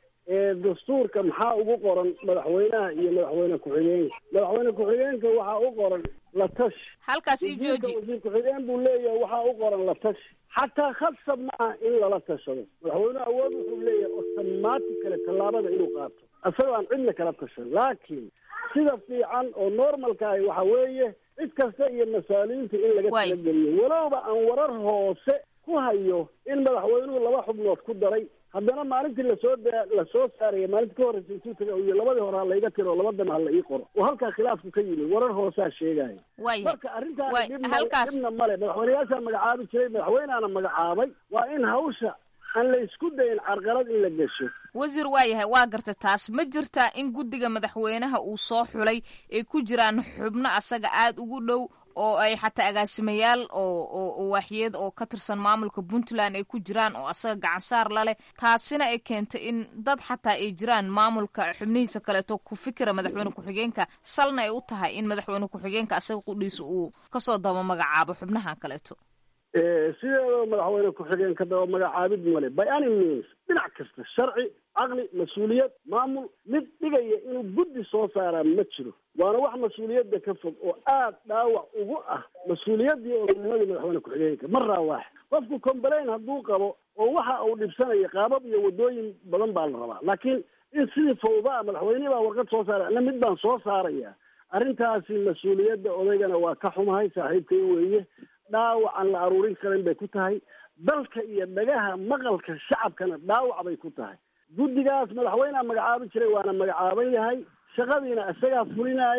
dastuurka maxaa ugu qoran madaxweynaha iyo madaxweyne ku-xigeenka madaxweyne ku-xigeenka waxaa u qoran la tashi halkaas i jooji wasiir ku-xigeen buu leeyahay waxaa u qoran la tashi xataa khasab ma ah in lala tashado madaxweynuhu awood wuxuu leeyahay otomaati kale tallaabada inuu qaato isagoo aan cidna kala tashan laakiin sida fiican oo normalkaahi waxa weeye cid kasta iyo masaaliinta in laga talageliyo walowba aan warar hoose ku hayo in madaxweynuhu laba xubnood ku daray haddana maalintii lasoo da lasoo saaraya maalintii ka horreysa intuu taga iyo labadii hore ha layga tiro labadana ha la ii qoro oo halkaa khilaafku ka yimi warar hoosaa sheegaya marka arrintaani dhibna dhibna male madaxweyneyaashaa magacaabi jiray madaxweyneana magacaabay waa in hawsha aan la isku dayin carqalad in la gesho wasiir waa yahay waa gartay taas ma jirtaa in guddiga madaxweynaha uu soo xulay ay ku jiraan xubno asaga aada ugu dhow oo ay xataa agaasimayaal oo oo waaxyeed oo ka tirsan maamulka puntland ay ku jiraan oo asaga gacansaar la leh taasina ay keentay in dad xataa ay jiraan maamulka xubnihiisa kaleeto ku fikira madaxweyne ku-xigeenka salna ay u tahay in madaxweyne ku-xigeenka asaga qudhiisa uu kasoo daba magacaabo xubnahan kaleeto sideedaba madaxweyne ku-xigeenka daba magacaabid male by any means dhinac kasta sharci caqli mas-uuliyad maamul mid dhigaya inuu guddi soo saaraa ma jiro waana wax mas-uuliyadda ka fog oo aad dhaawac ugu ah mas-uuliyaddii oganimadii madaxweyne ku-xigeenka maraa waax qofku complain hadduu qabo oo waxa uu dhibsanaya qaabab iyo waddooyin badan baa la rabaa laakiin in sidii fawdaa madaxweynihii baa warqad soo saaray ana mid baan soo saaraya arrintaasi mas-uuliyadda odaygana waa ka xumahay saaxiibkay weeye dhaawac aan la aruurin karin bay ku tahay dalka iyo dhagaha maqalka shacabkana dhaawac bay ku tahay guddigaas madaxweyneha magacaabi jiray waana magacaaban yahay shaqadiina isagaa fulinaaya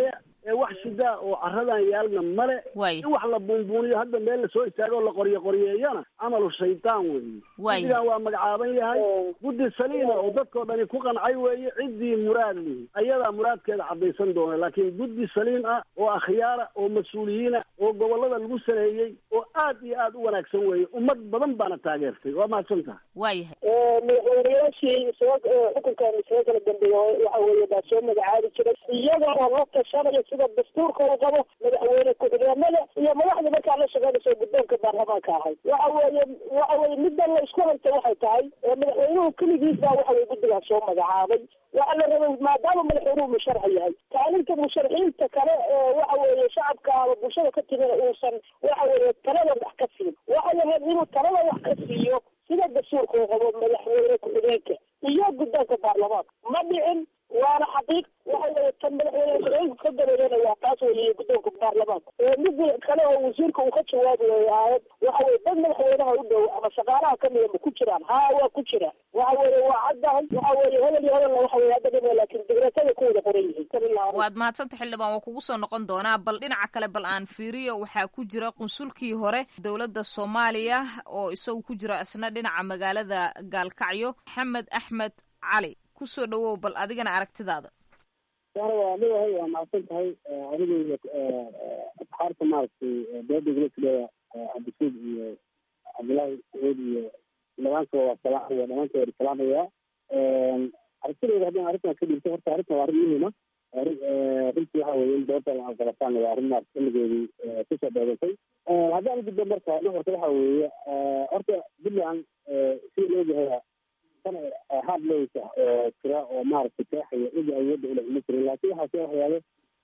ee wax shidaa oo caradan yaalna male in wax la buunbuuniyo hadda meel lasoo istaago la qoryo qoryeeyana camalu shaydaan weeye guddigan waa magacaaban yahay guddi saliima oo dadkoo dhani ku qancay weeye ciddii muraad lihi ayadaa muraadkeeda caddaysan doona laakiin guddi saliim ah oo akhyaara oo mas-uuliyiina oo gobollada lagu saneeyey oo aad iyo aad u wanaagsan weeye ummad badan baana taageertay waa mahadsan taha waayahay madaxweynayaashii soo xukunkan isaga kala dambeeya waxa weeye baa soo magacaabi jiray iyagoo la tashanaya sida dastuurka uu qabo madaxweyne ku-xigeenada iyo madaxda markaa la shaqeynaysa guddoonka baarlamaanka ahayd waxa weeye waxa weye middan la isku haysta waxay tahay madaxweynuhu keligiis baa waxa weye guddigaas soo magacaabay waxaa la rabay maadaama madaxweynuhu musharxa yahay kaalinta musharaxiinta kale ee waxa weeye shacabka ama bulshada ka timina uusan waxa weeye talada wax ka siin waxay ahayd inuu talada wax ka siiyo sida dastuurka uu qabo madaxweyne ku-xigeenka iyo guddoonka baarlamaanka ma dhicin waana xaqiiq waxa weeye tan madaxweyne ku-xigeenka ka dabeeyana waa taas weeye guddoonka baarlamaanka mid kale oo wasiirka uu ka jawaabi waayey aayad waxa weye dad madaxweynaha u dhow ama shaqaalaha kamida ma ku jiraan haa waa ku jiraan waxa weeye waa caddahay waxa weeye hebel iyo hebelna waxa weye hadda dhima laakiin digreetada ku wada qoran yihiin waad mahadsanta xildhibaan waa kugu soo noqon doonaa bal dhinaca kale bal aan fiiriyo waxaa ku jira qunsulkii hore dowladda soomaaliya oo isagu ku jira isna dhinaca magaalada gaalkacyo maxamed axmed cali kusoo dhawow bal adigana aragtidaada sara waa leeyahay waa mahadsan tahay adiga iyo asxaarta maaragtay dooda gulasileeya cabdisuud iyo cabdullaahi sacuud iyo dhamaantood waa salaamaya dhamaantood waa salaamaya aragtidayda haddaan arrintan ka dhigto horta arrintan waa arrin muhiima runtii waxa weye in dooda aan qabataan waa arrin maarata xilligeedii kusoo dheedatay haddaan gudbo marka nuxurka waxa weeye horta puntland sida loogahay hard lowsa oo jira oo maaragtay keexaya cidi awoodda ule uma jirin laakiin waxaa soo waxyaalo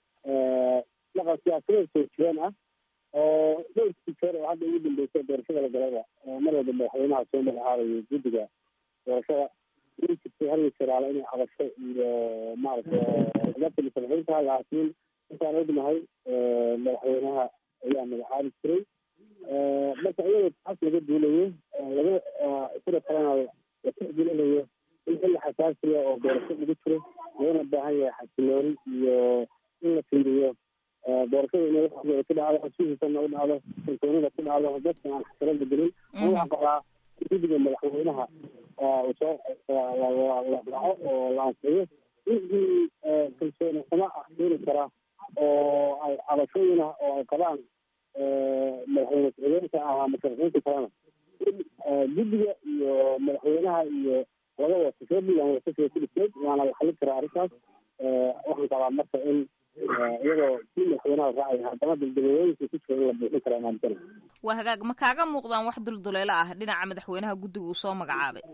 dhaqan siyaasadeed soo jireen ah oo dhowrkii jeer oo hadda ugu dambeysay doorashada la galaba mar walba madaxweynaha soo magacaabayo guddiga doorashada in jirtay har jiraala inay cabasho iyo maaragtay dadka musharaxiinta laakiin intaan ognahay madaxweynaha ayaa magacaabi jiray marka iyadoo taas laga duulayo laga sida kalena la tixgelinayo in xilli xasaasiya oo doorasho lagu jiro loona baahan yahay xasilooni iyo in la fiiriyo doorashada inay waxooda ku dhacdo xusuusiisana u dhacdo kalsoonida ku dhacdo dadka aan xasilo bedelin ama waxaan qabaa guddiga madaxweynaha uu soo la dhaco oo la ansixiyo wixii kalsooni xumo ah keeni kara oo ay cabashooyin ah oo ay qabaan madaxweyne ku-xigeenka ama musharaxiinta kalena guddiga iyo madaxweynaha iyo laga wato soo dhigaan wasasiga ku dhisneyd waana la xalin karaa arrintaas waxaan qabaa marka in iyadoo kii madaxweynaha raacaya haddana daldalooyinka ku jira in la buuxin karaa maantana waa hagaag ma kaaga muuqdaan wax dulduleelo ah dhinaca madaxweynaha guddiga uu soo magacaabay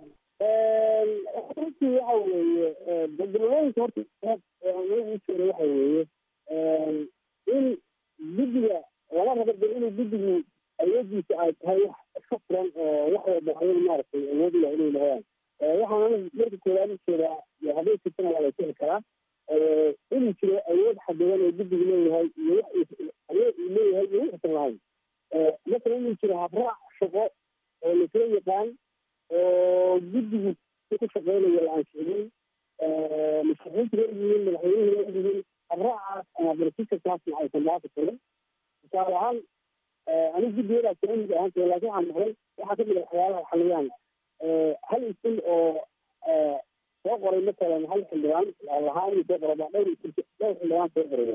runtii waxa weeye daldalooyinka horta u jeeda waxa weeye in guddiga lama rabo de inuu guddigu awoodiisa ay tahay wax iska furan oo wax walba ayaga maaragtay awood u leh inay lahayaan waxaana marka koowaad ujeedaa hadday jirtana waa la heli karaa inuu jiro awood xadidan oo guddigu leeyahay iyo wax awood uu leeyahay iyo wuxuusan lahayn masala inuu jiro habraac shaqo oo lasla yaqaan oo guddigu ku shaqeynayo la ansixiyey musharaxiintu leeyihiin madaxweynuhu leeyihiin habraacaas ama barsiskaasna aysan dhaafi karin tusaale ahaan anigu guddiyadaa saamid ahaan jira laakiin waxaan maqlay waxaa kamid a waxyaalaha xaliyaan hal isil oo soo qoray matalan hal xildhibaan lahaa inuu soo qoro baa dhowr isil dhowr xildhibaan soo qoraya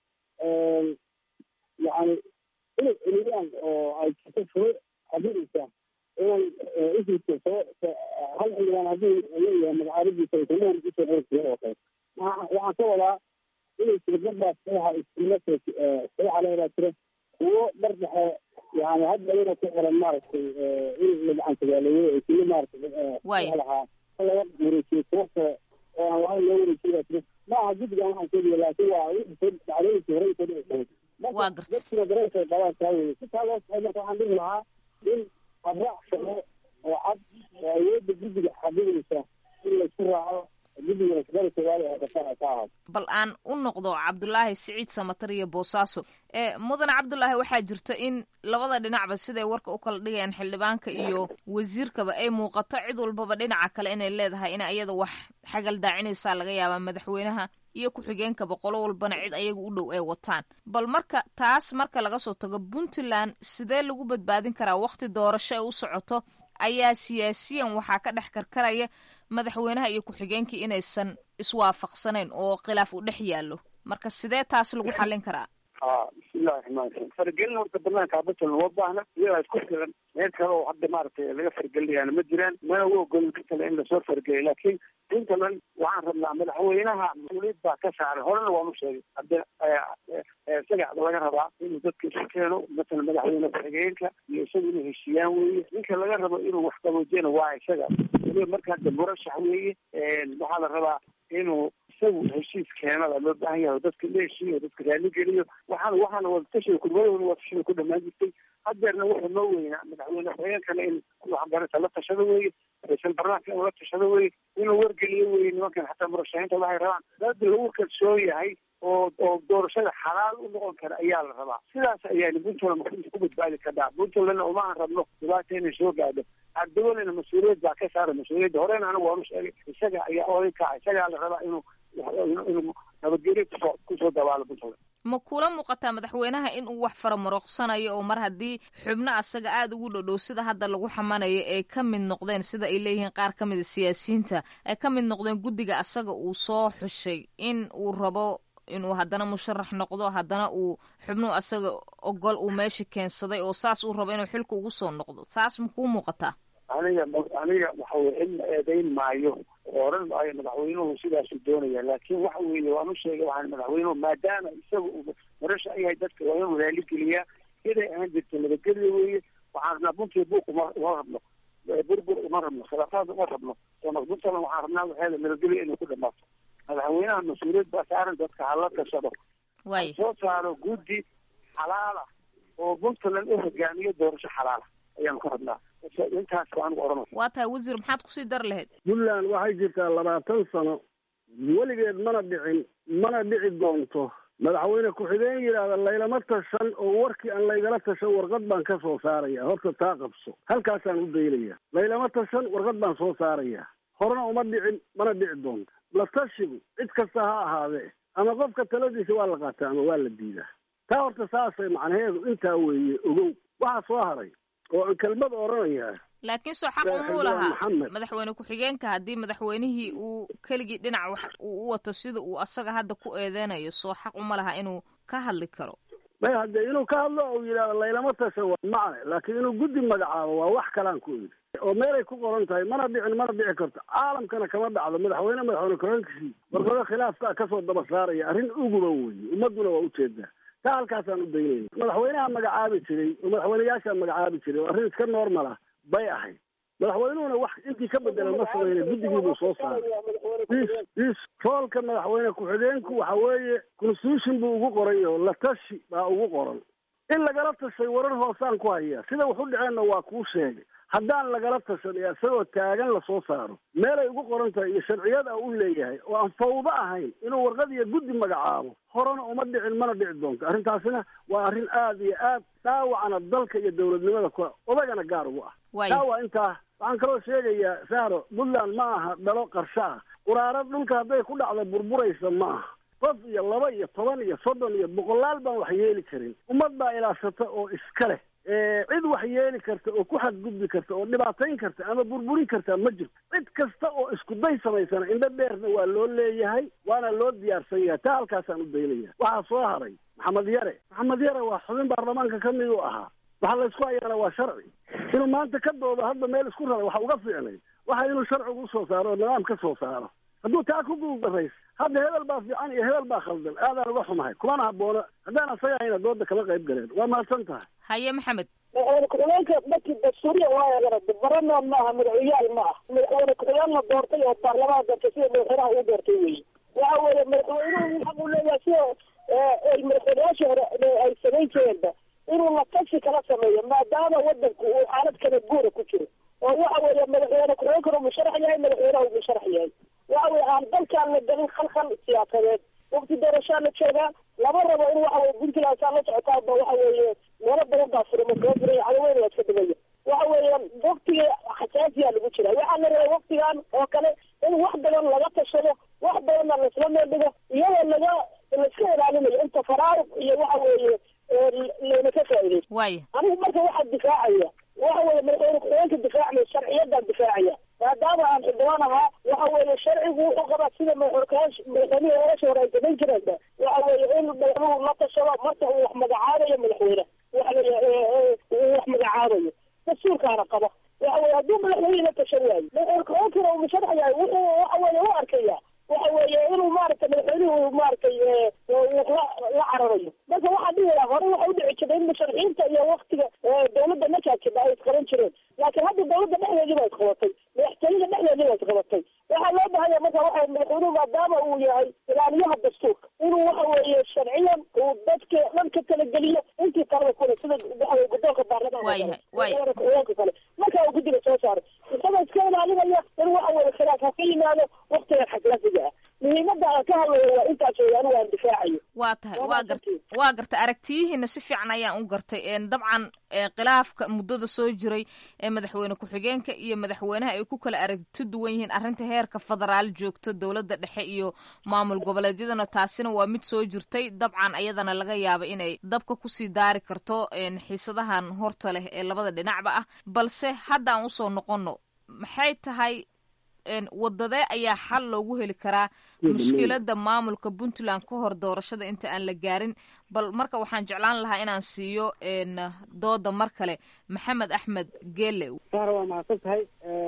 yani inay celiyaan oo ay jirto shuruu xadidaysa inay isilka soo hal xildhibaan haddii leeyahay magacaabadiisa aysan usoo qori jirin oo kale waxaan ka wadaa inay jiro dadbaas saxa isila saxa leedaa jira kuwo dhar dhexe yani hadda iyada ku xiran maaragtay in la gacantabaaleeyo ay kili maaragtay lahaa laga wareejiyo kuwo kale oo aan lahayn loo wareejiyo jira ma aha guddigan waxaan sheegaya laakiin waa dhacdooyinkii hore soo dhici karay marka dadkina dareenkay qabaan taa weye si taa loo saxay marka waxaan dhihi lahaa in habraac shaqo oo cad oo awoodda guddiga xadidaysa in laisku raaco bal aan u noqdo cabdulaahi siciid samatar iyo boosaaso mudane cabdulaahi waxaa jirto in labada dhinacba siday warka u kala dhigayaan xildhibaanka iyo wasiirkaba ay muuqato cid walbaba dhinaca kale inay leedahay in iyada wax xagal daacinaysaa laga yaabaa madaxweynaha iyo ku-xigeenkaba qolo walbana cid ayaga u dhow ay wataan bal marka taas marka laga soo tago puntland sidee lagu badbaadin karaa wakhti doorasho ay u socoto ayaa siyaasiyan waxaa ka dhex karkaraya madaxweynaha iyo ku-xigeenkii inaysan iswaafaqsanayn oo khilaaf u dhex yaallo marka sidee taas lagu xallin karaa ha bismillahi raxmaan raxiim faragelin horta banaanka puntland uma baahna iyadaa isku filan meel kale oo hadda maaragtay laga faragelinayaana ma jiraan mana u ogolin ka kale in lasoo farageliyo laakiin puntland waxaan rabnaa madaxweynaha mas-uuliyad baa ka saaran horena waanu sheegay hadda isaga laga rabaa inuu dadka isu keeno masalan madaxweyne ku-xigeenka iyo isaga inuu heshiiyaan weeye ninka laga rabo inuu wax qaboojiyana waa isaga waliba marka hadda murashax weeye waxaa la rabaa inuu isagu heshiis keenada loo baahan yahay oo dadka la heshiiyo dadka raali geliyo waxaana waxaana wadatashiga kulmadooda wadatashiga ku dhamaan jirtay hadeerna wuxuu noo weynaa madaxweyne ku-xigeenkana in waxbarata la tashado weeye ra-iisul barnaamijka inuu la tashado weeye inuu wargeliyo weeye nimankan xataa murashaxiinta waxay rabaan dad lagu kalsoon yahay oo oo doorashada xalaal u noqon kara ayaa la rabaa sidaas ayaana puntland ku badbaadi kartaa puntlandna umahan rabno dhibaata inay soo gaadho ardawalena mas-uuliyad baa ka saara mas-uuliyadda horena anigu waanu sheegay isaga ayaa oday kaca isagaa la rabaa inuu inuu nabadgelyo kusoo kusoo dabaalo puntland ma kula muuqataa madaxweynaha in uu wax faramarooqsanayo oo mar haddii xubno asaga aada ugu dhodhow sida hadda lagu xamanayo ay ka mid noqdeen sida ay leeyihiin qaar ka mida siyaasiyiinta ay ka mid noqdeen guddiga asaga uu soo xushay in uu rabo inuu haddana musharax noqdo haddana uu xubnuhu asaga ogol uu meesha keensaday oo saas uu rabo inuu xilka ugu soo noqdo saas ma kuu muuqataa aniga aniga waxa weye in eedayn maayo oo oran maayo madaxweynuhu sidaasuu doonaya laakiin waxa weeye waan u sheegay waxaan madaxweynuhu maadaama isaga uu marasha yahay dadka waa inuu raaligelyaa siday ahaan jirta nabadgelya weeye waxaan rabnaa buntii buuq uma uma rabno burbur uma rabno khilaafaad uma rabno puntland waxaan rabnaa waxeeda nabadgelya inay ku dhamaato madaxweynaha mas-uuliyad baa saaran dadka hala tashado way soo saaro guddi xalaala oo puntland u hogaamiyo doorasho xalaala ayaanu ka rabnaa intaas waan oran waa tahay wasiir maxaad kusii dar lahayd puntland waxay jirtaa labaatan sano weligeed mana dhicin mana dhici doonto madaxweyne ku-xigeen yidhaahda laylama tashan oo warkii aan laygala tashan warqad baan ka soo saaraya horta taa qabso halkaasaan u daynaya laylama tashan warqad baan soo saaraya horena uma dhicin mana dhici doonto la tashigu cid kasta ha ahaadee ama qofka taladiisa waa la qaataa ama waa la diidaa taa horta saasay macnaheedu intaa weeye ogow waxaa soo haray oo aan kelmad oranayaa laakiin soo xaq umuu lahaa madaxweyne ku-xigeenka haddii madaxweynihii uu keligii dhinac wax uu u wato sida uu asaga hadda ku eedeynayo soo xaq uma laha inuu ka hadli karo may haddee inuu ka hadlo ou yidhahdo laylama tashan waa macne laakiin inuu guddi magacaabo waa wax kalaan ku idhi oo meelay ku qoran tahay mana dhicin mana dhici karto caalamkana kama dhacdo madaxweyne madaxweyne ku-xigeenkisii warqado khilaafka kasoo daba saaraya arrin uguba weeye ummadduna waa ujeedaa taa halkaasaan u daynayna madaxweynaha magacaabi jiray oo madaxweyneyaashaa magacaabi jiray oo arrin iska normal ah bay ahayd madaxweynuhuna wax intii ka bedela ma samayna guddigii buu soo saaray is roolka madaxweyne ku-xigeenku waxa weeye constitution buu ugu qoray oo la tashi baa ugu qoran in lagala tashay warar hoosaan ku haya sida wax u dhaceenna waa kuu sheegay haddaan lagala tashan ee isagoo taagan lasoo saaro meelay ugu qoran tahay iyo sharciyada u leeyahay oo aan fawdo ahayn inuu warqad iyo guddi magacaabo horena uma dhicin mana dhici doonto arrintaasina waa arrin aada iyo aad dhaawacana dalka iyo dowladnimada ku odagana gaar ugu ah taa waa intaa waxaan kaloo sheegayaa saaro puntland ma aha dhalo qarsho ah quraaro dhulka hadday ku dhacda burburaysa ma aha qof iyo laba iyo toban iyo soddon iyo boqolaal baan wax yeeli karin ummad baa ilaashata oo iska leh cid wax yeeli karta oo ku xadgudbi karta oo dhibaatayn karta ama burburin karta ma jirto cid kasta oo isku day samaysana indho dheerna waa loo leeyahay waana loo diyaarsan yahay taa halkaasaan u daynaya waxaa soo haray maxamed yare maxamed yare waa xubin baarlamaanka ka mid u ahaa waxa laysku hayaana waa sharci inuu maanta ka doodo hadda meel isku rara waxa uga fiicnay waxa inuu sharcigu usoo saaro oo nidaam ka soo saaro hadduu taa ku guuldarays hadda hebel baa fiican iyo hebel baa khaldan aadaan uga xumahay kumana haboono haddaan asaga hayna dooda kama qayb galeen waa mahadsan tahay haye maxamed madaxweyne ku-xigeenka markii dastuuriya waa garada barana maaha madaxweyyaal ma ah madaxweyne ku-xigeen la doortay oo baarlamaanka doortay sida madaxweynaha uu doortay weeye waxa weeye madaxweynuhu xaq uu leeyahay sida ay madaxweynayaashii hore ay samayn jireenba inuu la tashi kala sameeyo maadaama wadanku uu xaalad kala guura ku jiro oo waxa weeye madaxweyne ku-xigeenkuna musharax yahay madaxweynaha uu musharax yahay waxa weye aan dalkaan la gelin khalkhal siyaasadeed waqti doorashaa la joogaa lama rabo in waxa weye puntland saa la socotaaba waxa weeye meelo badan baa furama kaga furay cadaweyna waa iska dhimaya waxa weeye waqtiga xasaasiyaa lagu jira waxaa la rabay waqtigan oo kale in wax badan laga tashado wax badanna laisla meel dhigo iyadoo laga laiska ilaalinayo inta faraaruq iyo waxa weeye layna ka faa'iidaysto waaya anigu marka waxaa difaacaya waxa weeye madaxweyne ku-xigeenka difaacmay sharciyadan difaacaya maadaama aan xildhibaan ahaa waxa weeye sharcigu wuxuu qabaa sida madaxweyne madaxweynihii ogasha hore ay samayn jireenba waxa weeye in madaxweynuhu la tashado marka uu wax magacaabayo madaxweyne waxa la uu wax magacaabayo dastuurkaana qaba waxa weye hadduu madaxweyne la tashan waayo madaxweyne ku-xigeenkana uu musharax yahay wuxuu waxa weeye u arkaya waxa weeye inuu maaragtay madaxweynuhu maaragtay la la cararayo marka waxaa dhihi lahaa hore waxa udhici jirta in musharaxiinta iyo waktiga dawladda markaa jira ay isqaban jireen laakiin hadda dawladda dhexdeedii baa isqabatay madaxtooyada dhexdeedii baa isqabatay waxaa loo bahanya marka waxa madaxweynuhu maadaama uu yahay ilaaliyaha dastuurka inuu waxa weeye sharciyan uu dadka dhan ka talageliyo intii talada kule sida waxa guddoonka baarlamaanka ku-xigeenka kale marka uu guddiga soo saaray isagoo iska ilaalinaya in waxa weeye khilaaf ha ka yimaado waktigan xasaasiga ah muhiimada aan ka hadlayo waa intaas wey anigu aan difaacayo waa tahay waa garta waa gartay aragtiyihiina si fiican ayaan u gartay dabcan khilaafka muddada soo jiray ee madaxweyne ku-xigeenka iyo madaxweynaha ay ku kala aragti duwan yihiin arrinta heerka federaal joogto dowladda dhexe iyo maamul goboleedyadana taasina waa mid soo jirtay dabcan ayadana laga yaaba inay dabka kusii daari karto xiisadahan horta leh ee labada dhinacba ah balse hadda aan usoo noqono maxay tahay wadadee ayaa xal loogu heli karaa mushkilada maamulka puntland ka hor doorashada inta aan la gaarin bal marka waxaan jeclaan lahaa inaan siiyo dooda mar kale maxamed axmed geele sahra waa mahadsan tahay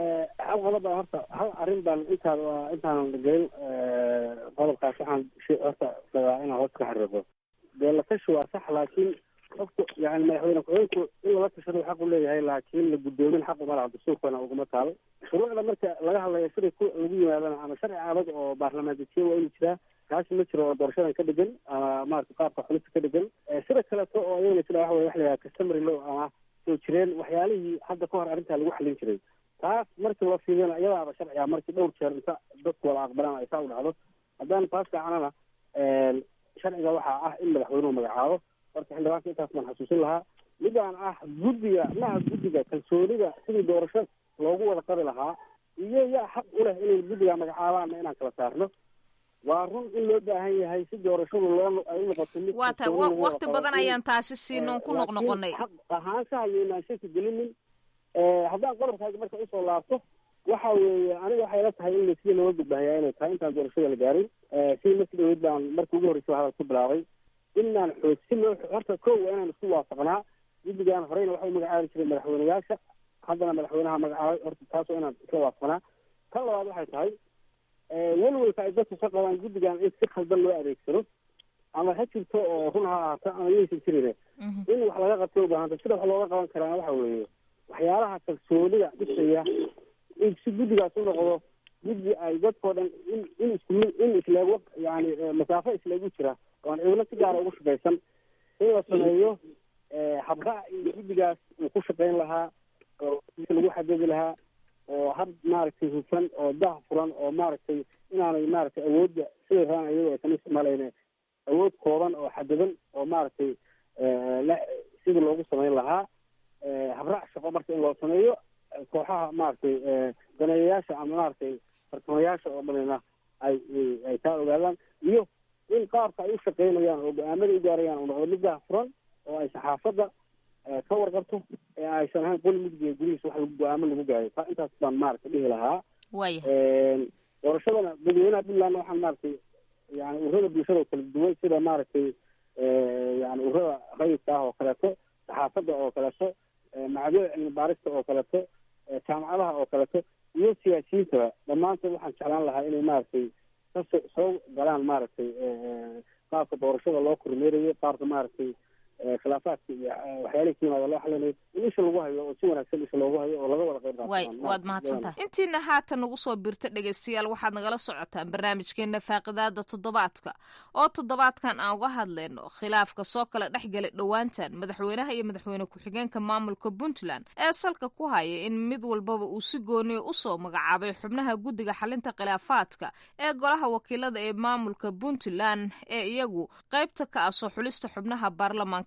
hal qodob baa horta hal arrin baan intaad intaanan gelin qodobkaas waxaan horta rabaa inaan hoos ka xariiqo dee la tashi waa sax laakiin qofku yani madaxweyne ku-xigeenku in lala tashado xaq u leeyahay laakiin la guddoomin xaq uma laha dastuurkana uguma taalo shuruucda marka laga hadlayo siday ku lagu yimaadana ama sharci adag oo baarlamaan dejiye waa inuu jiraa kaasi ma jiro oo doorashadan ka dhegan ama maarata qaabka xulista ka dhegan sida kaleeto oo ayagana jira waxa wey waxa la yidhaha customary law ama soo jireen waxyaalihii hadda ka hor arrintaa lagu xalin jiray taas markii loo fiiriyana iyadaaba sharciga markii dhowr jeer inta dadku wada aqbalaan ay saa u dhacdo haddaan taas fiicanana sharciga waxaa ah in madaxweynuhu magacaabo horta xildhibaanka intaas baan xasuusin lahaa midaan ah guddiga maha guddiga kalsoonida sidii doorasho loogu wada qabi lahaa iyo yaa xaq u leh inay guddiga magacaabaanna inaan kala saarno waa run in loo baahan yahay si doorashadu loo ay u noqoto mid waa tahay wakti badan ayaan taasi siinoon ku noqnoqonay xaq ahaanshaha iyo inaan shaki gelinin haddaan qodobkaaga marka usoo laabto waxa weeye aniga waxay la tahay in sida looga gudbahayaa inay tahay intaan doorashada la gaarin sidii markii dhaweyd baan markii ugu horreysay hadal ku bilaabay inaan xoog si loo horta ko waa inaan isku waafaqnaa guddigan horeyna waxa u magacaabi jiray madaxweyneyaasha haddana madaxweynaha magacaabay horta taasoo inaan isla waafaqnaa tan labaad waxay tahay welwelka ay dadku ka qabaan guddigan in si khaldan loo adeegsado ama ha jirto oo run ha ahaato ama yaysan jirine in wax laga qabto ubaahanta sida wax looga qaban karaana waxa weeye waxyaalaha kalsoonida dhisaya in si guddigaas u noqdo guddi ay dadkoo dhan in in isku in isleego yani masaafo isleegu jira oon ciidamo si gaara ugu shaqaysan in la sameeyo habraac iyo guddigaas uu ku shaqayn lahaa oo lagu xadidi lahaa oo hab maaragtay hufan oo dah furan oo maaragtay inaanay maaragtay awoodda siday rabaan ayagoo aysan isticmaalayne awood kooban oo xadidan oo maaragtay sidii loogu samayn lahaa habraac shaqo marka in loo sameeyo kooxaha maaragtay daneeyayaasha ama maaragtay fartamayaasha oo dhanina ay ay taa ogaadaan iyo in qaabka ay u shaqaynayaan oo go-aamada u gaarayaan uu noqdo mid dah furan oo ay saxaafadda ka warqabto ee aysan ahayn qoli mugdiga gurihiisa wax lagu go-aamo lagu gaayo ta intaas baan maaragtay dhihi lahaa waya doorashadana dadweynaha puntland waxaan maaragtay yani ururada bulshada oo kala duwan sida maaragtay yani ururada rayidka ah oo kaleeto saxaafadda oo kaleeto macadyada cilmi baarista oo kaleeto jaamacadaha oo kaleeto iyo siyaasiyiintaba dhammaantood waxaan jeclaan lahaa inay maaragtay kaso soo galaan maaragtay qaabka doorashada loo kormeerayo qaabka maaragtay khilaafaadka iyo waxyaalihii ka yimaada loo xalinayo in isha lagu hayo oo si wanaagsan isha loogu hayo oo laga wada qayb way waad mahadsantahay intiina haatan nagu soo birta dhegaystayaal waxaad nagala socotaan barnaamijkeena faaqidaada toddobaadka oo toddobaadkan aan uga hadlayno khilaafka soo kala dhex galay dhowaantan madaxweynaha iyo madaxweyne ku-xigeenka maamulka puntland ee salka ku haya in mid walbaba uu si gooniya usoo magacaabay xubnaha guddiga xalinta khilaafaadka ee golaha wakiilada ee maamulka puntland ee iyagu qaybta ka ah soo xulista xubnaha baarlamaanka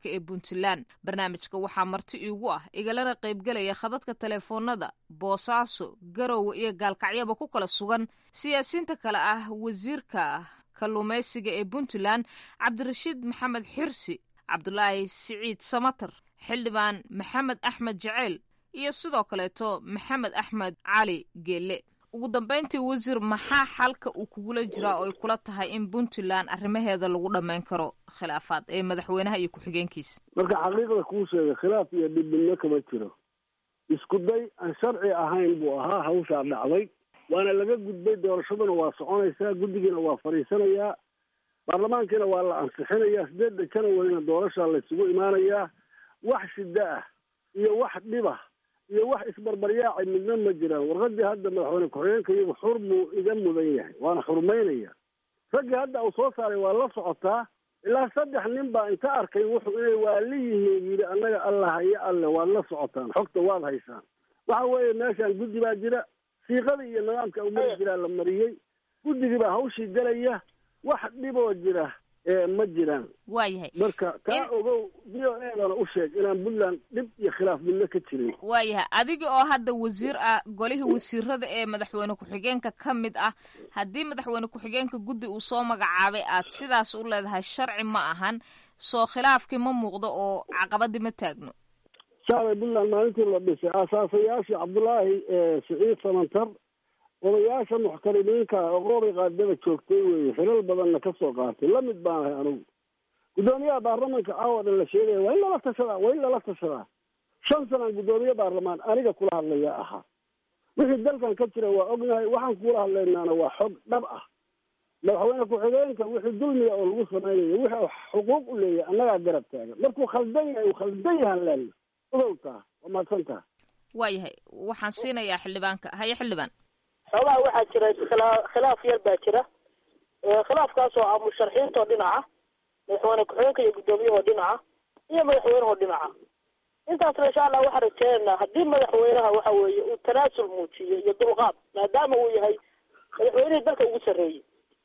federaalk ee puntland barnaamijka waxaa marti iigu ah igalana qaybgelaya khadadka teleefoonada boosaaso garowe iyo gaalkacyaba ku kala sugan siyaasiyiinta kale ah wasiirka kalluumaysiga ee puntland cabdirashiid maxamed xirsi cabdulaahi siciid samatar xildhibaan maxamed axmed jaceyl iyo sidoo kaleeto maxamed axmed cali geelle ugu dambeyntii wasiir maxaa xalka uu kugula jiraa oo ay kula tahay in puntland arrimaheeda lagu dhammayn karo khilaafaad ee madaxweynaha iyo ku-xigeenkiisa marka xaqiiqda kuu sheegay khilaaf iyo dhibidno kama jiro isku day aan sharci ahayn buu ahaa hawshaa dhacday waana laga gudbay doorashaduna waa soconaysaa guddigiina waa fadhiisanayaa baarlamaankiina waa la ansixinayaa sideedda janwarina doorashaa laysugu imaanayaa wax shida ah iyo wax dhibah iyo wax isbarbaryaaci midna ma jiraan warqadii hadda madaxweyne ku-xigeenka iyagu xur buu iga mudan yahay waana xurmaynaya raggii hadda uu soo saaray waa la socotaa ilaa saddex nin baa inta arkay wuxuu inay waali yihiin yidhi annaga alla haye alle waad la socotaan xogta waad haysaan waxa weeye meeshaan guddi baa jira siiqadii iyo nidaamka umari jiraa la mariyey guddigii baa hawshii galaya wax dhiboo jira ee ma jiraan waayahay marka taa ogow v o edana u sheeg inaan puntland dhib iyo khilaaf midna ka jirin waayahay adiga oo hadda wasiir ah golihii wasiirada ee madaxweyne ku-xigeenka ka mid ah haddii madaxweyne ku-xigeenka guddi uu soo magacaabay aad sidaas u leedahay sharci ma ahan soo khilaafkii ma muuqdo oo caqabadii ma taagno shacbiga puntland maalintii la dhisay aasaasayaashii cabdullaahi siciid samantar odayaasha muxtarimiinka oqoobay qaadada joogtay weeye xilal badanna ka soo qaatay la mid baan ahay anugu guddoomiyaha baarlamanka caawa dhan la sheegaya waa in lala tashadaa waa in lala tashadaa shan sanaan guddoomiye baarlamaan aniga kula hadlaya ahaa wixii dalkan ka jira waa ognahay waxaan kula hadlaynaana waa xog dhab ah madaxweyne ku-xigeenka wixii dulmiga oo lagu samaynayo wixii xuquuq u leeyahay annagaa garab taagan markuu khaldan yahay uu khaldan yahan leena ogowtaa waa mahadsan taha waayahay waxaan siinayaa xildhibaanka haye xildhibaan xoogaha waxaa jira khilaa khilaaf yar baa jira khilaafkaas oo ah musharaxiintoo dhinaca madaxweyne ku-xigeenka iyo guddoomiyahoo dhinaca iyo madaxweynehoo dhinaca intaasna insha allah waxaan rajeynaynaa haddii madaxweynaha waxa weeye uu tanaasul muujiyo iyo dulqaad maadaama uu yahay madaxweynihii dalka ugu sarreeyey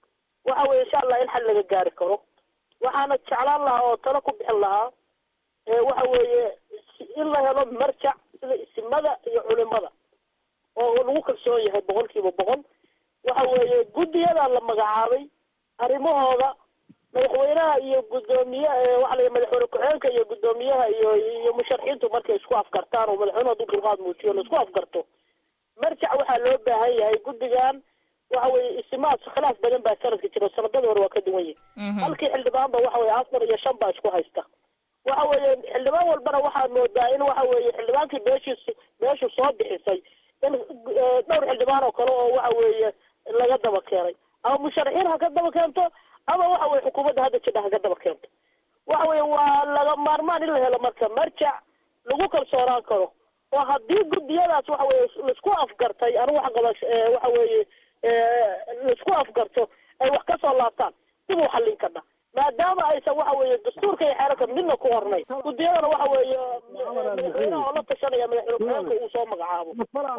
waxa weye insha allah in xal laga gaari karo waxaana jeclaan lahaa oo talo ku bixin lahaa waxa weeye in la helo marjac sida isimada iyo culimada oo lagu kalsoon yahay boqol kiiba boqol waxa weeye guddiyadaa la magacaabay arrimahooda madaxweynaha iyo guddoomiye waxa la madaxweyne ku-xigeenka iyo guddoomiyaha iyo iyo musharaxiintu markay isku afgartaan oo madaxweynuhu hadduu dulqaad muujiyo la isku afgarto marjac waxaa loo baahan yahay guddigan waxa weeye isimaad khilaaf badan baa sanadka jira sanadada hore waa ka duwan yihi halkii xildhibaanba waxa weye afar iyo shan baa isku haysta waxa weeye xildhibaan walbana waxaa moodaa in waxa weeye xildhibaankii beeshiis beeshu soo bixisay in dhowr xildhibaan oo kale oo waxa weeye laga daba keenay ama musharaxiin ha ka daba keento ama waxa weye xukuumadda hadda jidha ha ka daba keento waxa weye waa laga maarmaan in la helo marka marjac lagu kalsoonaan karo oo haddii guddiyadaas waxa weye laisku afgartay anigu wax qaba waxa weeye laisku afgarto ay wax kasoo laabtaan dib u xallin karna maadaama aysan waxa weeye dastuurka iyo xeerarka midna ku hornay guddiyadana waxa weeye madaxweynaha oo la tashanaya madaxweyne ku-xigeenka uu soo magacaabo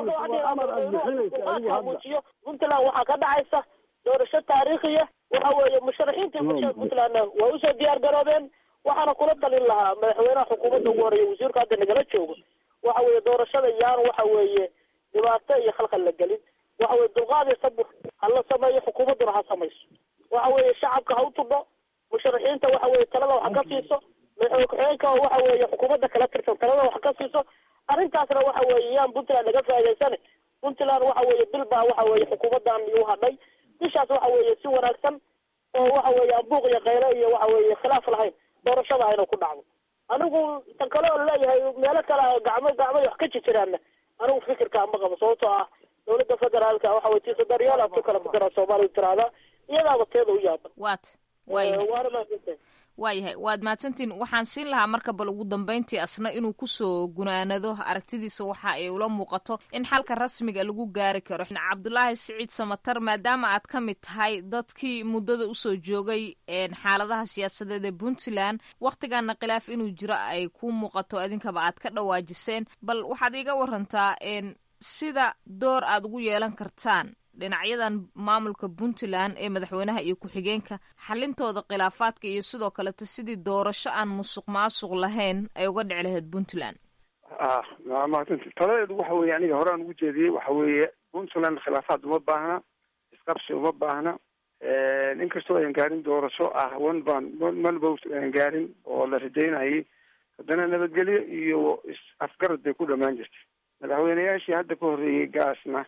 muujiyo puntland waxaa ka dhacaysa doorasho taariikhiya waxa weeye musharaxiintii bulshada puntlandna waa usoo diyaar garoobeen waxaana kula talin lahaa madaxweynaha xukuumadda ugu horeeya wasiirka hadda nagala joogo waxa weeye doorashada yaan waxa weeye dhibaato iyo khalkhal la gelin waxa weye dulqaad iyo sabur ha la sameeyo xukuumadduna ha samayso waxa weeye shacabka ha u tudho musharaxiinta waxa weye talada wax ka siiso madaxweyne ku-xigeenka oo waxa weeye xukuumadda kala tirsan talada wax ka siiso arrintaasna waxa weeye yaan puntland laga faa'idaysane puntland waxa weeye bil baa waxa weeye xukuumaddan iu hadhay bishaas waxa weeye si wanaagsan oo waxa weeye ambuuq iyo kaylo iyo waxa weeye khilaaf lahayn doorashada hayna ku dhacdo anigu tan kale oo leeyahay meelo kale gacmo gacmay wax ka jirjiraanna anigu fikirka ma qabo sababtoo ah dawladda federaalka waxa weye tiisa daryaal aad ku kala fikira soomaaliya tiraahdaa iyadaaba teeda u yaaban waat waayahay waana mahadsantahay waayahay waad mahadsantiin waxaan siin lahaa marka bal ugu dambeyntii asna inuu kusoo gunaanado aragtidiisa waxa ay ula muuqato in xalka rasmiga lagu gaari karo cabdulaahi siciid samatar maadaama aad ka mid tahay dadkii muddada usoo joogay xaaladaha siyaasadeed ee puntland wakhtigaana khilaaf inuu jiro ay ku muuqato idinkaba aad ka dhawaajiseen bal waxaad iiga warantaa sida door aad ugu yeelan kartaan dhinacyadan maamulka puntland ee madaxweynaha iyo ku-xigeenka xalintooda khilaafaadka iyo sidoo kaleta sidii doorasho aan musuq maasuq lahayn ay uga dhici lahayd puntland ah mahadsanta taladeedu waxa weeye aniga horaan ugu jeediyey waxa weeye puntland khilaafaad uma baahna isqabsi uma baahna inkastoo ayan gaarin doorasho ah one ban one vote ayan gaarin oo la rajaynayay haddana nabadgelyo iyo is-afgarad bay ku dhamaan jirtay madaxweyneyaashii hadda ka horreeyey gaasna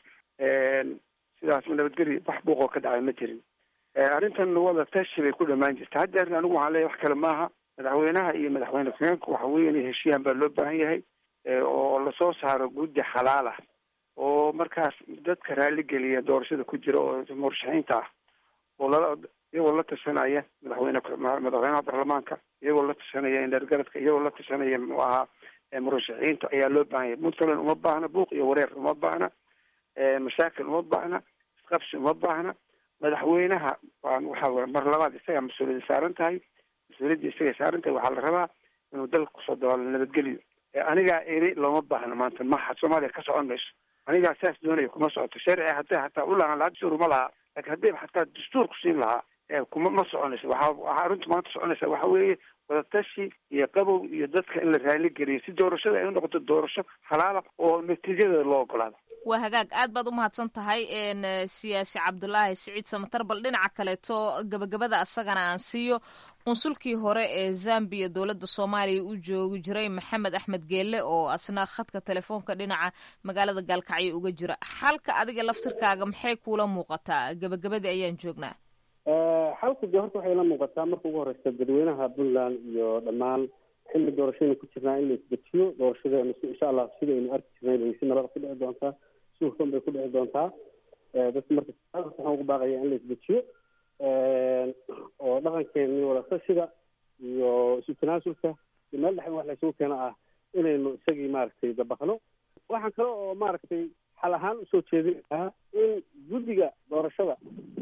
sidaas nabadgelyo wax buuqoo ka dhacay ma jirin arrintan wada tashi bay ku dhamaan jirtay haddeerna anigu waxaan leeyahy wax kale maaha madaxweynaha iyo madaxweyne ku-xigeenka waxa weeye inay heshiiyaan baa loo baahan yahay oo lasoo saaro guddi xalaal ah oo markaas dadka raaligeliya doorashada ku jira oo murashaxiinta ah oo lala iyagoo la tashanaya madaxweyne madaxweynaha baarlamaanka iyagoo la tashanaya indhergaradka iyagoo la tashanaya muxuu ahaa murashaxiinta ayaa loo baahan yahay puntland uma baahna buuq iyo wareer uma baahna mashaakil uma baahna isqabsi uma baahna madaxweynaha waan waxa mar labaad isagaa mas-uuliyadda saaran tahay mas-uuliyadda isagay saaran tahay waxaa la rabaa inuu dalka kusoo dabaalo nabadgelyo anigaa eri looma baahna maanta maha soomaaliya ka socon mayso anigaa saas doonaya kuma socoto sharci hadday hataa u lahaan lahaa dastuur uma lahaa laakiin haddayba hataa dastuur ku siin lahaa kuma ma soconayso waxa waxaa arrintu maanta soconaysa waxa weeye wadatashi iyo qabow iyo dadka in la raali geliyo si doorashada ay u noqoto doorasho halaala oo natiijadeeda loo ogolaado waa hagaag aad baad u mahadsan tahay siyaasi cabdulaahi siciid samatar bal dhinaca kaleeto gabagabada asagana aan siiyo qunsulkii hore ee zambiya dowladda soomaaliya u joogi jiray maxamed axmed geelle oo asna khadka telefoonka dhinaca magaalada gaalkacyo uga jira xalka adiga laftirkaaga maxay kuula muuqataa gabagabadii ayaan joognaa xalku dee horta waxay la muuqataa marka ugu horeysa dadweynaha puntland iyo dhammaan xilli doorashaynu ku jirnaa in la isdejiyo doorashadeenu si insha allah sidaynu arki jirnay bay si nabada ku dhici doontaa si hufan bay ku dhici doontaa dadka marka waxaan ugu baaqaya in la isdejiyo oo dhaqankeeni wadatashiga iyo isu tanaasulka iyo meel dhex wax laysugu keeno ah inaynu isagii maaragtay dabaqno waxaan kale oo maaragtay xal ahaan usoo jeedin lahaa in guddiga doorashada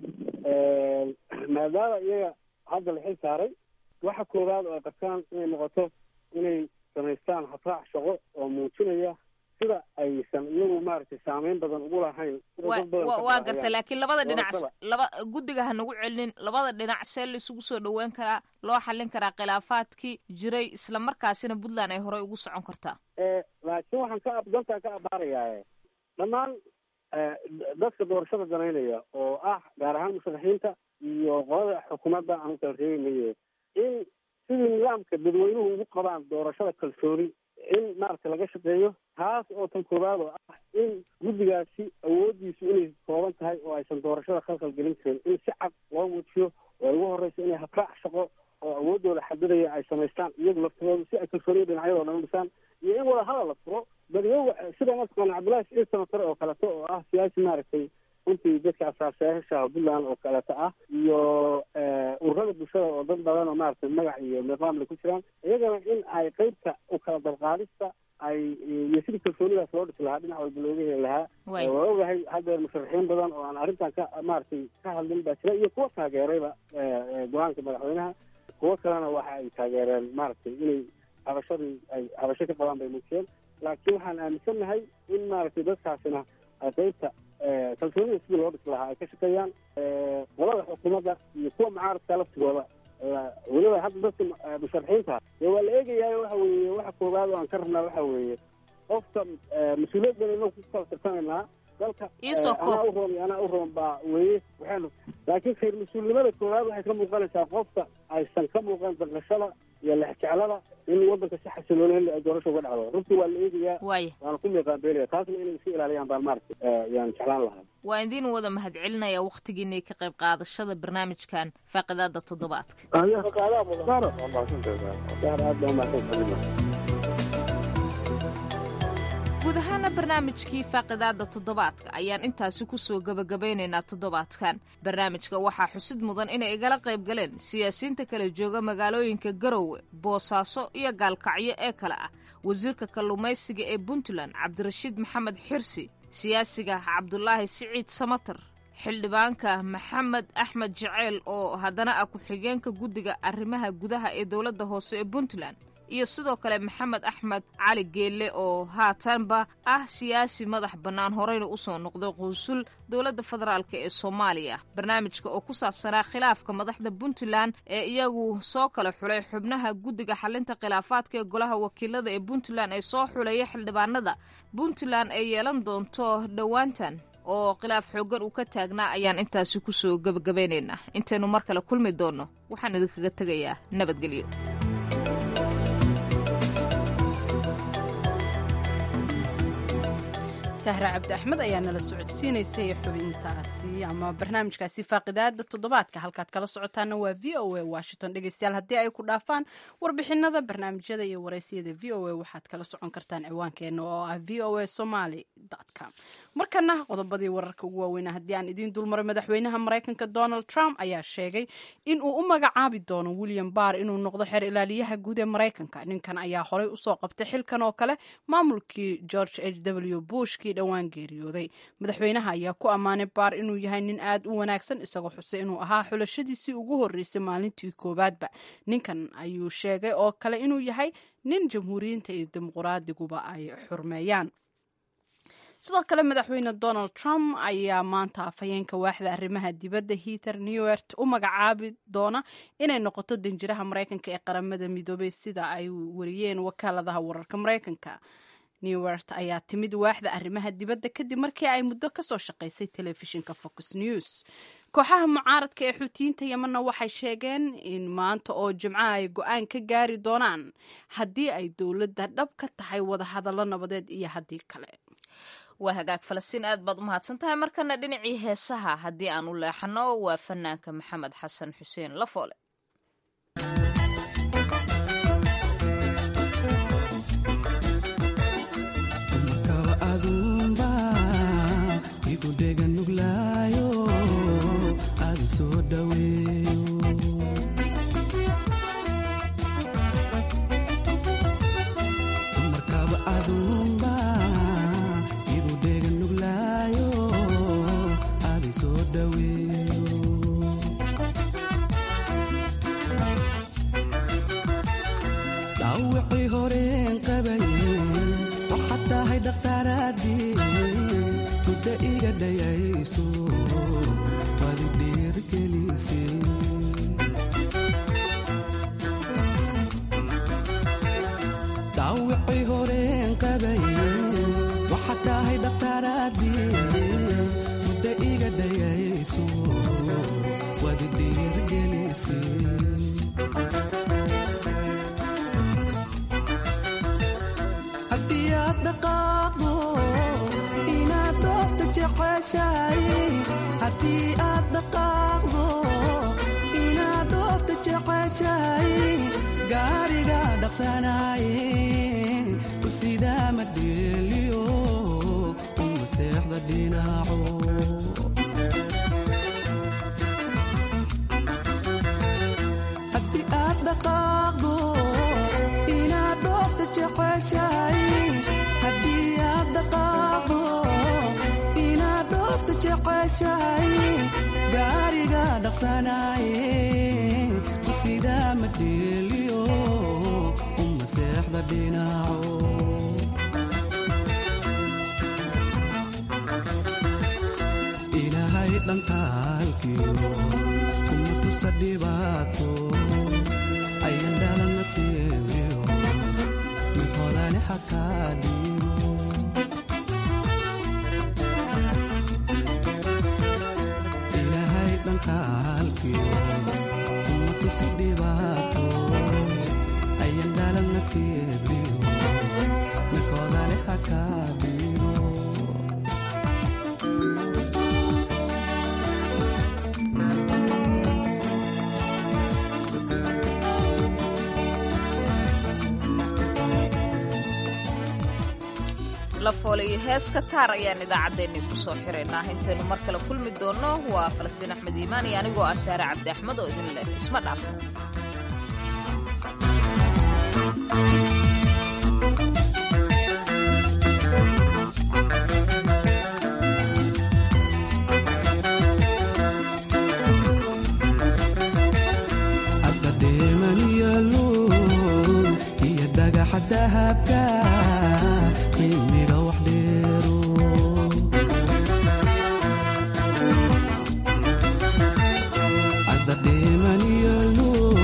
maadaama iyaga hadda la xil saaray waxa koowaad oo ay qabtaan inay noqoto inay samaystaan habraac shaqo oo muujinaya sida aysan iyagu maaragtay saameyn badan ugu lahayn waa garta laakiin labada dhinac laba guddiga ha nagu celinin labada dhinac see la isugu soo dhaweyn karaa loo xallin karaa khilaafaadkii jiray isla markaasina puntland ay horey ugu socon kartaa laakiin waxaan ka dantaa ka abaarayaa dhammaan dadka doorashada danaynaya oo ah gaar ahaan musharaxiinta iyo qolada xukuumadda aan ukala reebaynaye in sidii nidaamka dadweynuhu ugu qabaan doorashada kalsooni in maaragtay laga shaqeeyo taas oo tan koowaad oo ah in guddigaasi awooddiisu inay kooban tahay oo aysan doorashada khalkhal gelin karin in si cad loo muujiyo oo ugu horeysa inay habraac shaqo oo awooddooda xadidaya ay samaystaan iyagu laftirooda si ay kalsooniya dhinacyadoo dhan u dhisaan iyo in wada hadal la furo bal iyagu sida mataqaana cabdullahi siciid samatare oo kaleeto oo ah siyaasi maaragtay runtii dadka asaasayaasha puntland oo kaleeto ah iyo ururada bulshada oo dad badan oo maaragtay magac iyo niqaamle ku jiraan iyagana in ay qeybta u kala dalqaadista ay iyo sidii kalsoonidaas loo dhisi lahaa dhinac walba looga heli lahaa waa ogahay haddeer musharaxiin badan oo aan arrintan ka maaragtay ka hadlin baa jira iyo kuwa taageerayba go-aanka madaxweynaha kuwo kalena waxa ay taageereen maaragtay inay habashadii ay habasho ka qabaan bay muujiyeen laakiin waxaan aaminsannahay in maaragtay dadkaasina ay qeybta kalsoonida sidii loo dhisi lahaa ay ka shaqeeyaan qolada xukuumadda iyo kuwa mucaaradka laftigooda weliba hadda dadka musharaxiinta dee waa la eegayaa waxa weeye waxa koowaad oo aan ka rabnaa waxa weeye qofka mas-uuliyad badan inuu ku kala tirsanaynaa dalka anaa u roon iyo anaa u roon baa weye waxaynu laakiin khayr mas-uulnimada koowaad waxay ka muuqanaysaa qofka aysan ka muuqan daqashada iyo lexjeclada in wadanka si xasiloon ay doorasho uga dhacdo runtii waa la eegayaa waana ku miiqaabeelaya taasna inay iska ilaaliyaan baan maaragtay yaan jeclaan lahaa waa idiin wada mahadcelinaya wakhtigiinay ka qayb qaadashada barnaamijkan faaqidaada toddobaadka guud ahaana barnaamijkii faaqidaada toddobaadka ayaan intaasi kusoo gebagabaynaynaa toddobaadkan barnaamijka waxaa xusid mudan inay igala qayb galeen siyaasiyiinta kala jooga magaalooyinka garowe boosaaso iyo gaalkacyo ee kale ah wasiirka kalluumaysiga ee puntland cabdirashiid maxamed xirsi siyaasiga cabdulaahi siciid samatar xildhibaanka maxamed axmed jaceyl oo haddana ah ku-xigeenka guddiga arrimaha gudaha ee dowladda hoose ee puntland iyo sidoo kale maxamed axmed cali geelle oo haatanba ah siyaasi madax bannaan horeyna usoo noqday quusul dowladda federaalk ee soomaaliya barnaamijka oo ku saabsanaa khilaafka madaxda puntland ee iyagu soo kala xulay xubnaha guddiga xalinta khilaafaadka ee golaha wakiilada ee puntland ee soo xuleeya xildhibaanada puntland ay yeelan doonto dhowaantan oo khilaaf xooggan uu ka taagnaa ayaan intaasi kusoo gebagabaynaynaa intaynu mar kale kulmi doonno waxaan idinkaga tegayaa nabadgelyo sahra cabdi axmed ayaa nala socodsiinaysay xubintaasi ama barnaamijkaasi faaqidaada toddobaadka halkaad kala socotaana waa v o a washington dhegeystayaal haddii ay ku dhaafaan warbixinada barnaamijyada iyo wareysiyada v o a waxaad kala socon kartaan ciwaankeena oo ah v o a somaly com markana qodobadii wararka ugu waaweyna haddii aan idiin dulmaray madaxweynaha maraykanka donald trump ayaa sheegay in uu u magacaabi doono william barr inuu noqdo xeer ilaaliyaha guud ee maraykanka ninkan ayaa horey usoo qabtay xilkan oo kale maamulkii george h w bushkii dhowaan geeriyooday madaxweynaha ayaa ku ammaanay baar inuu yahay nin aad u wanaagsan isagoo xusay inuu ahaa xulashadiisii ugu horreysay maalintii koowaadba ninkan ayuu sheegay oo kale inuu yahay nin jamhuuriyiinta iyo dimuquraadiguba ay xurmeeyaan sidoo kale madaxweyne donald trump ayaa maanta afhayeenka waaxda arrimaha dibadda heather newert u magacaabi doona inay noqoto danjiraha maraykanka ee qaramada midoobay sida ay wariyeen wakaaladaha wararka maraykanka newert ayaa timid waaxda arrimaha dibadda kadib markii ay muddo kasoo shaqaysay telefishinka fox news kooxaha mucaaradka ee xuutiyiinta yemanna waxay sheegeen in maanta oo jimco ay go-aan ka gaari doonaan haddii ay dowladda dhab ka tahay wadahadallo nabadeed iyo haddii kale waa hagaag falastiin aad baad u mahadsan tahay markana dhinacii heesaha haddii aan u leexano waa fanaanka maxamed xasan xuseen lafoole lafoole iyo heeska taar ayaan idaacaddeenni ku soo xiraynaa intaynu mar kale kulmi doonno waa falastiin axmed iimaan iyo anigoo ah saare cabdi axmed oo idin leh isma dhaaf adadeemaniyaluun iyo dahabka qiimiga wax dheero cadadhiiman iyo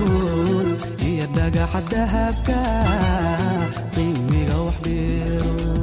luul iyo dhagaxa dahabka qiimiga wax dheero